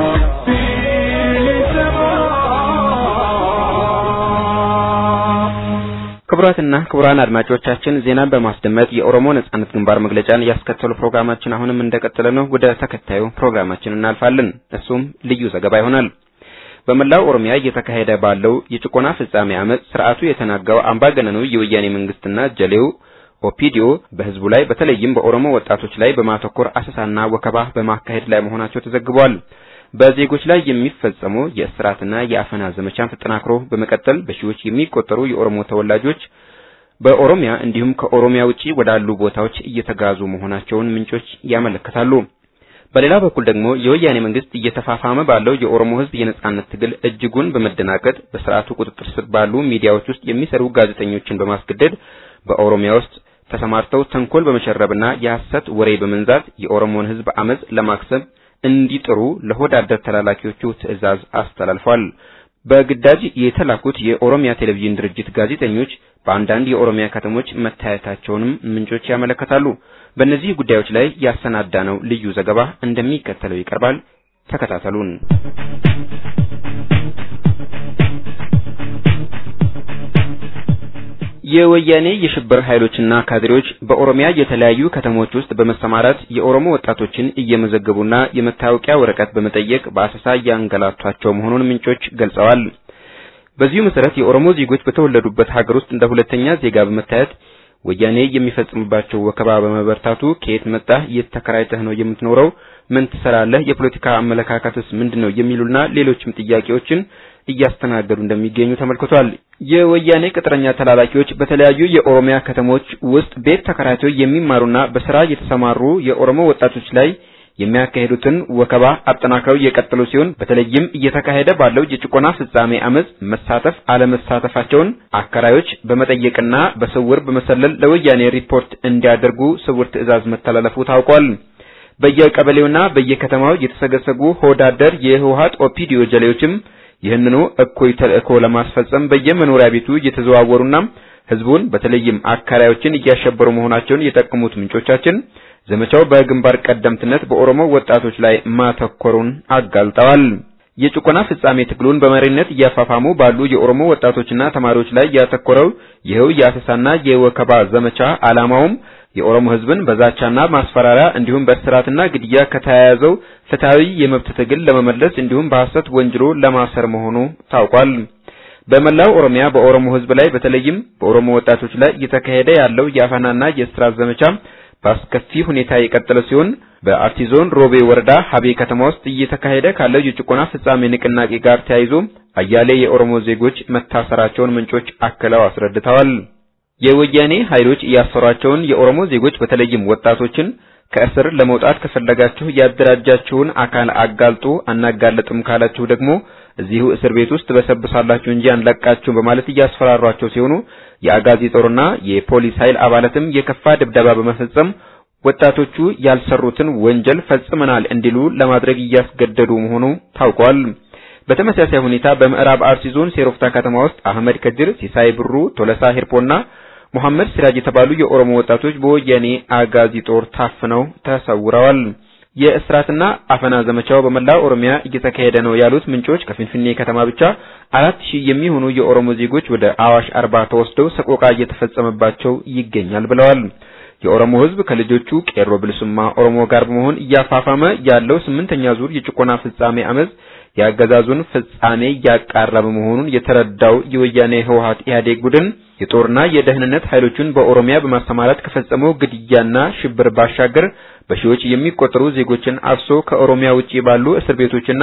ክቡራትና ክቡራን አድማጮቻችን ዜናን በማስደመጥ የኦሮሞ ነጻነት ግንባር መግለጫን ያስከተሉ ፕሮግራማችን አሁንም እንደቀጠለ ነው። ወደ ተከታዩ ፕሮግራማችን እናልፋለን። እሱም ልዩ ዘገባ ይሆናል። በመላው ኦሮሚያ እየተካሄደ ባለው የጭቆና ፍጻሜ አመፅ ስርዓቱ የተናጋው አምባገነኑ የወያኔ መንግስትና ጀሌው ኦፒዲዮ በህዝቡ ላይ በተለይም በኦሮሞ ወጣቶች ላይ በማተኮር አሰሳና ወከባ በማካሄድ ላይ መሆናቸው ተዘግቧል። በዜጎች ላይ የሚፈጸሙ የእስራትና የአፈና ዘመቻን ተጠናክሮ በመቀጠል በሺዎች የሚቆጠሩ የኦሮሞ ተወላጆች በኦሮሚያ እንዲሁም ከኦሮሚያ ውጪ ወዳሉ ቦታዎች እየተጋዙ መሆናቸውን ምንጮች ያመለክታሉ። በሌላ በኩል ደግሞ የወያኔ መንግስት እየተፋፋመ ባለው የኦሮሞ ህዝብ የነጻነት ትግል እጅጉን በመደናቀጥ በስርዓቱ ቁጥጥር ስር ባሉ ሚዲያዎች ውስጥ የሚሰሩ ጋዜጠኞችን በማስገደድ በኦሮሚያ ውስጥ ተሰማርተው ተንኮል በመሸረብና የሐሰት ወሬ በመንዛት የኦሮሞን ህዝብ አመጽ ለማክሰብ እንዲጥሩ ለሆዳደር ተላላኪዎቹ ትዕዛዝ አስተላልፏል። በግዳጅ የተላኩት የኦሮሚያ ቴሌቪዥን ድርጅት ጋዜጠኞች በአንዳንድ የኦሮሚያ ከተሞች መታየታቸውንም ምንጮች ያመለክታሉ። በእነዚህ ጉዳዮች ላይ ያሰናዳነው ልዩ ዘገባ እንደሚከተለው ይቀርባል። ተከታተሉን። የወያኔ የሽብር ኃይሎችና ካድሬዎች በኦሮሚያ የተለያዩ ከተሞች ውስጥ በመሰማራት የኦሮሞ ወጣቶችን እየመዘገቡና የመታወቂያ ወረቀት በመጠየቅ በአሰሳ እያንገላቷቸው መሆኑን ምንጮች ገልጸዋል። በዚሁ መሰረት የኦሮሞ ዜጎች በተወለዱበት ሀገር ውስጥ እንደ ሁለተኛ ዜጋ በመታየት ወያኔ የሚፈጽምባቸው ወከባ በመበርታቱ ከየት መጣህ? የት ተከራይተህ ነው የምትኖረው? ምን ትሰራለህ? የፖለቲካ አመለካከትስ ምንድነው? የሚሉና ሌሎችም ጥያቄዎችን እያስተናገዱ እንደሚገኙ ተመልክቷል። የወያኔ ቅጥረኛ ተላላኪዎች በተለያዩ የኦሮሚያ ከተሞች ውስጥ ቤት ተከራይተው የሚማሩና በስራ የተሰማሩ የኦሮሞ ወጣቶች ላይ የሚያካሄዱትን ወከባ አጠናክረው የቀጠሉ ሲሆን በተለይም እየተካሄደ ባለው የጭቆና ፍጻሜ አመጽ መሳተፍ አለመሳተፋቸውን አከራዮች በመጠየቅና በስውር በመሰለል ለወያኔ ሪፖርት እንዲያደርጉ ስውር ትዕዛዝ መተላለፉ ታውቋል። በየቀበሌውና በየከተማው የተሰገሰጉ ሆዳደር የህወሓት ኦፒዲዮ ጀሌዎችም ይህንኑ እኩይ ተልእኮ ለማስፈጸም በየመኖሪያ ቤቱ እየተዘዋወሩና ህዝቡን በተለይም አከራዮችን እያሸበሩ መሆናቸውን የጠቀሙት ምንጮቻችን ዘመቻው በግንባር ቀደምትነት በኦሮሞ ወጣቶች ላይ ማተኮሩን አጋልጠዋል። የጭቆና ፍጻሜ ትግሉን በመሪነት እያፋፋሙ ባሉ የኦሮሞ ወጣቶችና ተማሪዎች ላይ ያተኮረው ይኸው የአሰሳና የወከባ ዘመቻ ዓላማውም የኦሮሞ ህዝብን በዛቻና ማስፈራሪያ እንዲሁም በእስራትና ግድያ ከተያያዘው ፍትሐዊ የመብት ትግል ለመመለስ እንዲሁም በሐሰት ወንጅሎ ለማሰር መሆኑ ታውቋል። በመላው ኦሮሚያ በኦሮሞ ህዝብ ላይ በተለይም በኦሮሞ ወጣቶች ላይ እየተካሄደ ያለው የአፈናና የእስራት ዘመቻ በአስከፊ ሁኔታ የቀጠለ ሲሆን በአርሲ ዞን ሮቤ ወረዳ ሀቤ ከተማ ውስጥ እየተካሄደ ካለው የጭቆና ፍጻሜ ንቅናቄ ጋር ተያይዞ አያሌ የኦሮሞ ዜጎች መታሰራቸውን ምንጮች አክለው አስረድተዋል። የወያኔ ኃይሎች ያሰሯቸውን የኦሮሞ ዜጎች በተለይም ወጣቶችን ከእስር ለመውጣት ከፈለጋችሁ ያደራጃችሁን አካል አጋልጡ፣ አናጋለጥም ካላችሁ ደግሞ እዚሁ እስር ቤት ውስጥ በሰብሳላችሁ እንጂ አንለቃችሁም በማለት እያስፈራሯቸው ሲሆኑ የአጋዚ ጦርና የፖሊስ ኃይል አባላትም የከፋ ድብደባ በመፈጸም ወጣቶቹ ያልሰሩትን ወንጀል ፈጽመናል እንዲሉ ለማድረግ እያስገደዱ መሆኑ ታውቋል። በተመሳሳይ ሁኔታ በምዕራብ አርሲ ዞን ሴሮፍታ ከተማ ውስጥ አህመድ ከድር፣ ሲሳይ ብሩ፣ ቶለሳ ሂርጶና ሙሐመድ ሲራጅ የተባሉ የኦሮሞ ወጣቶች በወያኔ አጋዚ ጦር ታፍነው ተሰውረዋል። የእስራትና አፈና ዘመቻው በመላው ኦሮሚያ እየተካሄደ ነው ያሉት ምንጮች ከፊንፊኔ ከተማ ብቻ አራት ሺህ የሚሆኑ የኦሮሞ ዜጎች ወደ አዋሽ አርባ ተወስደው ሰቆቃ እየተፈጸመባቸው ይገኛል ብለዋል። የኦሮሞ ሕዝብ ከልጆቹ ቄሮ ብልሱማ ኦሮሞ ጋር በመሆን እያፋፋመ ያለው ስምንተኛ ዙር የጭቆና ፍጻሜ አመፅ የአገዛዙን ፍጻሜ እያቃረበ መሆኑን የተረዳው የወያኔ ህወሓት ኢህአዴግ ቡድን የጦርና የደህንነት ኃይሎቹን በኦሮሚያ በማሰማራት ከፈጸመው ግድያና ሽብር ባሻገር በሺዎች የሚቆጠሩ ዜጎችን አፍሶ ከኦሮሚያ ውጪ ባሉ እስር ቤቶችና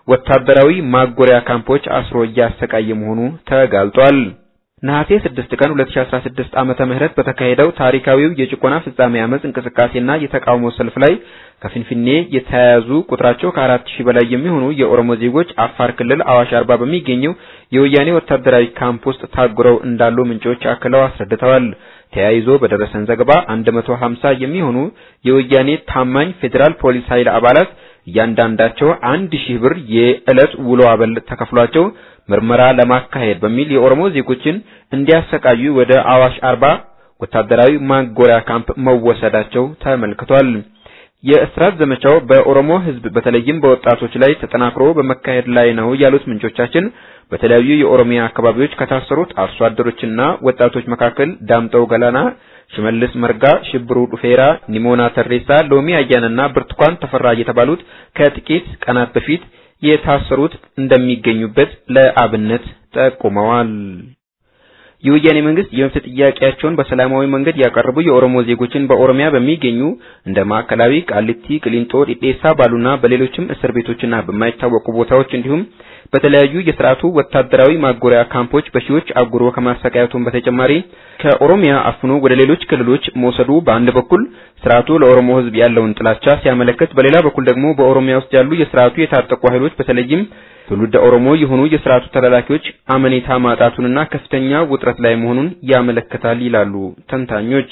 ወታደራዊ ማጎሪያ ካምፖች አስሮ እያሰቃየ መሆኑ ተጋልጧል። ነሐሴ 6 ቀን 2016 ዓመተ ምህረት በተካሄደው ታሪካዊው የጭቆና ፍጻሜ አመጽ እንቅስቃሴና የተቃውሞ ሰልፍ ላይ ከፊንፊኔ የተያያዙ ቁጥራቸው ከአራት ሺህ በላይ የሚሆኑ የኦሮሞ ዜጎች አፋር ክልል አዋሽ አርባ በሚገኘው የወያኔ ወታደራዊ ካምፕ ውስጥ ታጉረው እንዳሉ ምንጮች አክለው አስረድተዋል። ተያይዞ በደረሰን ዘገባ 150 የሚሆኑ የወያኔ ታማኝ ፌዴራል ፖሊስ ኃይል አባላት እያንዳንዳቸው አንድ ሺህ ብር የዕለት ውሎ አበል ተከፍሏቸው ምርመራ ለማካሄድ በሚል የኦሮሞ ዜጎችን እንዲያሰቃዩ ወደ አዋሽ አርባ ወታደራዊ ማጎሪያ ካምፕ መወሰዳቸው ተመልክቷል። የእስራት ዘመቻው በኦሮሞ ሕዝብ በተለይም በወጣቶች ላይ ተጠናክሮ በመካሄድ ላይ ነው ያሉት ምንጮቻችን በተለያዩ የኦሮሚያ አካባቢዎች ከታሰሩት አርሶ አደሮችና ወጣቶች መካከል ዳምጠው ገላና፣ ሽመልስ መርጋ፣ ሽብሩ ዱፌራ፣ ኒሞና ተሬሳ፣ ሎሚ አያንና ብርቱካን ተፈራ የተባሉት ከጥቂት ቀናት በፊት የታሰሩት እንደሚገኙበት ለአብነት ጠቁመዋል። የወያኔ መንግስት የመብት ጥያቄያቸውን በሰላማዊ መንገድ ያቀረቡ የኦሮሞ ዜጎችን በኦሮሚያ በሚገኙ እንደ ማዕከላዊ፣ ቃሊቲ፣ ቅሊንጦ፣ ዲዴሳ ባሉና በሌሎችም እስር ቤቶችና በማይታወቁ ቦታዎች እንዲሁም በተለያዩ የስርዓቱ ወታደራዊ ማጎሪያ ካምፖች በሺዎች አጉሮ ከማሰቃየቱም በተጨማሪ ከኦሮሚያ አፍኖ ወደ ሌሎች ክልሎች መውሰዱ በአንድ በኩል ስርዓቱ ለኦሮሞ ሕዝብ ያለውን ጥላቻ ሲያመለክት፣ በሌላ በኩል ደግሞ በኦሮሚያ ውስጥ ያሉ የስርዓቱ የታጠቁ ኃይሎች በተለይም ትውልደ ኦሮሞ የሆኑ የስርዓቱ ተላላኪዎች አመኔታ ማጣቱንና ከፍተኛ ውጥረት ላይ መሆኑን ያመለክታል ይላሉ ተንታኞች።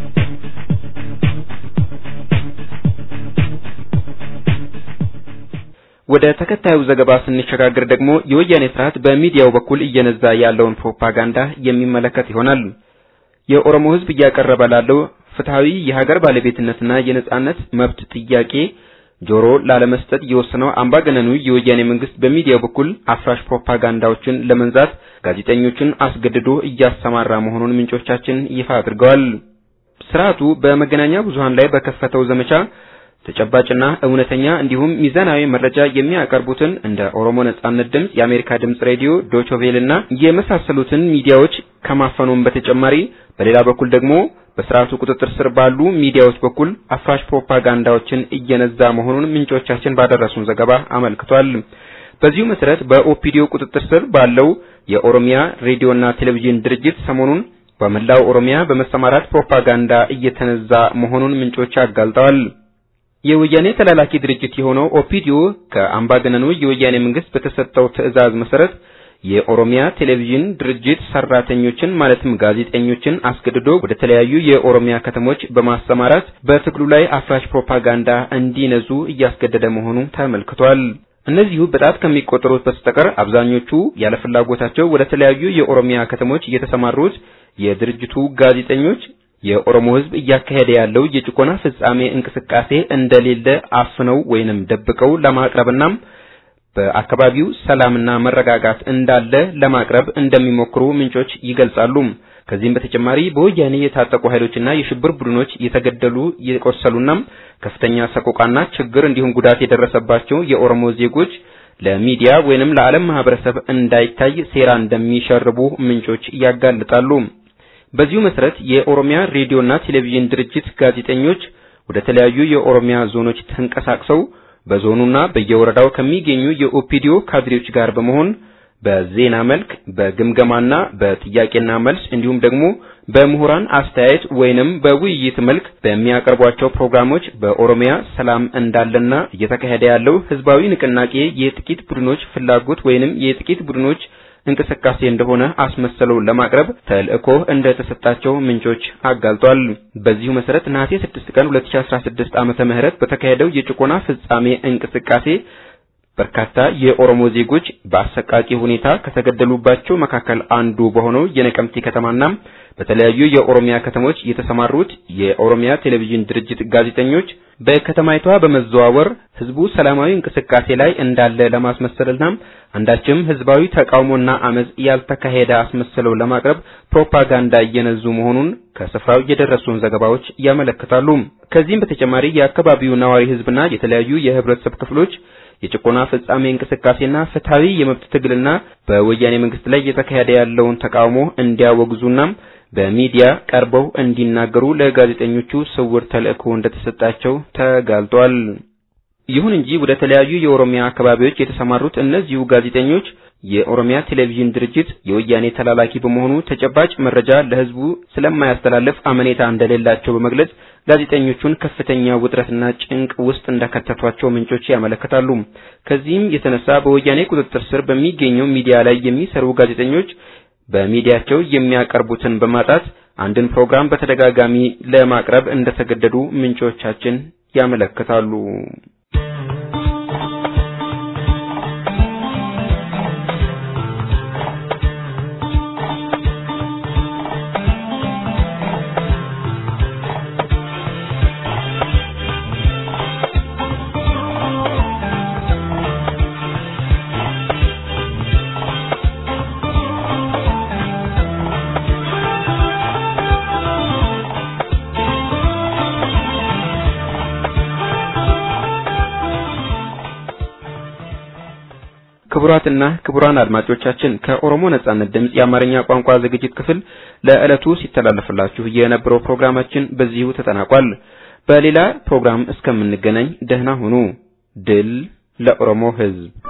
ወደ ተከታዩ ዘገባ ስንሸጋገር ደግሞ የወያኔ ስርዓት በሚዲያው በኩል እየነዛ ያለውን ፕሮፓጋንዳ የሚመለከት ይሆናል። የኦሮሞ ሕዝብ እያቀረበ ላለው ፍትሐዊ የሀገር ባለቤትነትና የነጻነት መብት ጥያቄ ጆሮ ላለመስጠት የወሰነው አምባገነኑ የወያኔ መንግስት በሚዲያው በኩል አፍራሽ ፕሮፓጋንዳዎችን ለመንዛት ጋዜጠኞችን አስገድዶ እያሰማራ መሆኑን ምንጮቻችን ይፋ አድርገዋል። ስርዓቱ በመገናኛ ብዙሃን ላይ በከፈተው ዘመቻ ተጨባጭና እውነተኛ እንዲሁም ሚዛናዊ መረጃ የሚያቀርቡትን እንደ ኦሮሞ ነጻነት ድምፅ፣ የአሜሪካ ድምፅ ሬዲዮ፣ ዶቾቬልና የመሳሰሉትን ሚዲያዎች ከማፈኑም በተጨማሪ በሌላ በኩል ደግሞ በስርዓቱ ቁጥጥር ስር ባሉ ሚዲያዎች በኩል አፍራሽ ፕሮፓጋንዳዎችን እየነዛ መሆኑን ምንጮቻችን ባደረሱን ዘገባ አመልክቷል። በዚሁ መሰረት በኦፒዲዮ ቁጥጥር ስር ባለው የኦሮሚያ ሬዲዮና ቴሌቪዥን ድርጅት ሰሞኑን በመላው ኦሮሚያ በመሰማራት ፕሮፓጋንዳ እየተነዛ መሆኑን ምንጮች አጋልጠዋል። የወያኔ ተላላኪ ድርጅት የሆነው ኦፒዲዮ ከአምባገነኑ የወያኔ መንግስት በተሰጠው ትዕዛዝ መሰረት የኦሮሚያ ቴሌቪዥን ድርጅት ሰራተኞችን ማለትም ጋዜጠኞችን አስገድዶ ወደ ተለያዩ የኦሮሚያ ከተሞች በማሰማራት በትግሉ ላይ አፍራሽ ፕሮፓጋንዳ እንዲነዙ እያስገደደ መሆኑ ተመልክቷል። እነዚሁ በጣት ከሚቆጠሩት በስተቀር አብዛኞቹ ያለ ፍላጎታቸው ወደ ተለያዩ የኦሮሚያ ከተሞች የተሰማሩት የድርጅቱ ጋዜጠኞች የኦሮሞ ሕዝብ እያካሄደ ያለው የጭቆና ፍጻሜ እንቅስቃሴ እንደሌለ አፍነው ወይንም ደብቀው ለማቅረብና በአካባቢው ሰላምና መረጋጋት እንዳለ ለማቅረብ እንደሚሞክሩ ምንጮች ይገልጻሉ። ከዚህም በተጨማሪ በወያኔ የታጠቁ ኃይሎችና የሽብር ቡድኖች የተገደሉ የቆሰሉና ከፍተኛ ሰቆቃና ችግር እንዲሁም ጉዳት የደረሰባቸው የኦሮሞ ዜጎች ለሚዲያ ወይንም ለዓለም ማህበረሰብ እንዳይታይ ሴራ እንደሚሸርቡ ምንጮች ያጋልጣሉ። በዚሁ መሰረት የኦሮሚያ ሬዲዮና ቴሌቪዥን ድርጅት ጋዜጠኞች ወደ ተለያዩ የኦሮሚያ ዞኖች ተንቀሳቅሰው በዞኑና በየወረዳው ከሚገኙ የኦፒዲዮ ካድሬዎች ጋር በመሆን በዜና መልክ በግምገማና በጥያቄና መልስ እንዲሁም ደግሞ በምሁራን አስተያየት ወይንም በውይይት መልክ በሚያቀርቧቸው ፕሮግራሞች በኦሮሚያ ሰላም እንዳለና እየተካሄደ ያለው ህዝባዊ ንቅናቄ የጥቂት ቡድኖች ፍላጎት ወይንም የጥቂት ቡድኖች እንቅስቃሴ እንደሆነ አስመሰለው ለማቅረብ ተልእኮ እንደተሰጣቸው ምንጮች አጋልጧል። በዚሁ መሰረት ነሐሴ 6 ቀን 2016 ዓመተ ምህረት በተካሄደው የጭቆና ፍጻሜ እንቅስቃሴ በርካታ የኦሮሞ ዜጎች በአሰቃቂ ሁኔታ ከተገደሉባቸው መካከል አንዱ በሆነው የነቀምቴ ከተማና በተለያዩ የኦሮሚያ ከተሞች የተሰማሩት የኦሮሚያ ቴሌቪዥን ድርጅት ጋዜጠኞች በከተማይቷ በመዘዋወር ህዝቡ ሰላማዊ እንቅስቃሴ ላይ እንዳለ ለማስመሰልና አንዳችም ህዝባዊ ተቃውሞና አመጽ ያልተካሄደ አስመስለው ለማቅረብ ፕሮፓጋንዳ እየነዙ መሆኑን ከስፍራው የደረሱን ዘገባዎች ያመለክታሉ። ከዚህም በተጨማሪ የአካባቢው ነዋሪ ህዝብና የተለያዩ የህብረተሰብ ክፍሎች የጭቆና ፍጻሜ እንቅስቃሴና ፍትሐዊ የመብት ትግልና በወያኔ መንግስት ላይ እየተካሄደ ያለውን ተቃውሞ እንዲያወግዙና በሚዲያ ቀርበው እንዲናገሩ ለጋዜጠኞቹ ስውር ተልእኮ እንደተሰጣቸው ተጋልጧል። ይሁን እንጂ ወደ ተለያዩ የኦሮሚያ አካባቢዎች የተሰማሩት እነዚሁ ጋዜጠኞች የኦሮሚያ ቴሌቪዥን ድርጅት የወያኔ ተላላኪ በመሆኑ ተጨባጭ መረጃ ለህዝቡ ስለማያስተላልፍ አመኔታ እንደሌላቸው በመግለጽ ጋዜጠኞቹን ከፍተኛ ውጥረትና ጭንቅ ውስጥ እንደከተቷቸው ምንጮች ያመለክታሉ። ከዚህም የተነሳ በወያኔ ቁጥጥር ስር በሚገኘው ሚዲያ ላይ የሚሰሩ ጋዜጠኞች በሚዲያቸው የሚያቀርቡትን በማጣት አንድን ፕሮግራም በተደጋጋሚ ለማቅረብ እንደተገደዱ ምንጮቻችን ያመለክታሉ። ክቡራትና ክቡራን አድማጮቻችን ከኦሮሞ ነጻነት ድምፅ የአማርኛ ቋንቋ ዝግጅት ክፍል ለዕለቱ ሲተላለፍላችሁ የነበረው ፕሮግራማችን በዚሁ ተጠናቋል። በሌላ ፕሮግራም እስከምንገናኝ ደህና ሁኑ። ድል ለኦሮሞ ሕዝብ!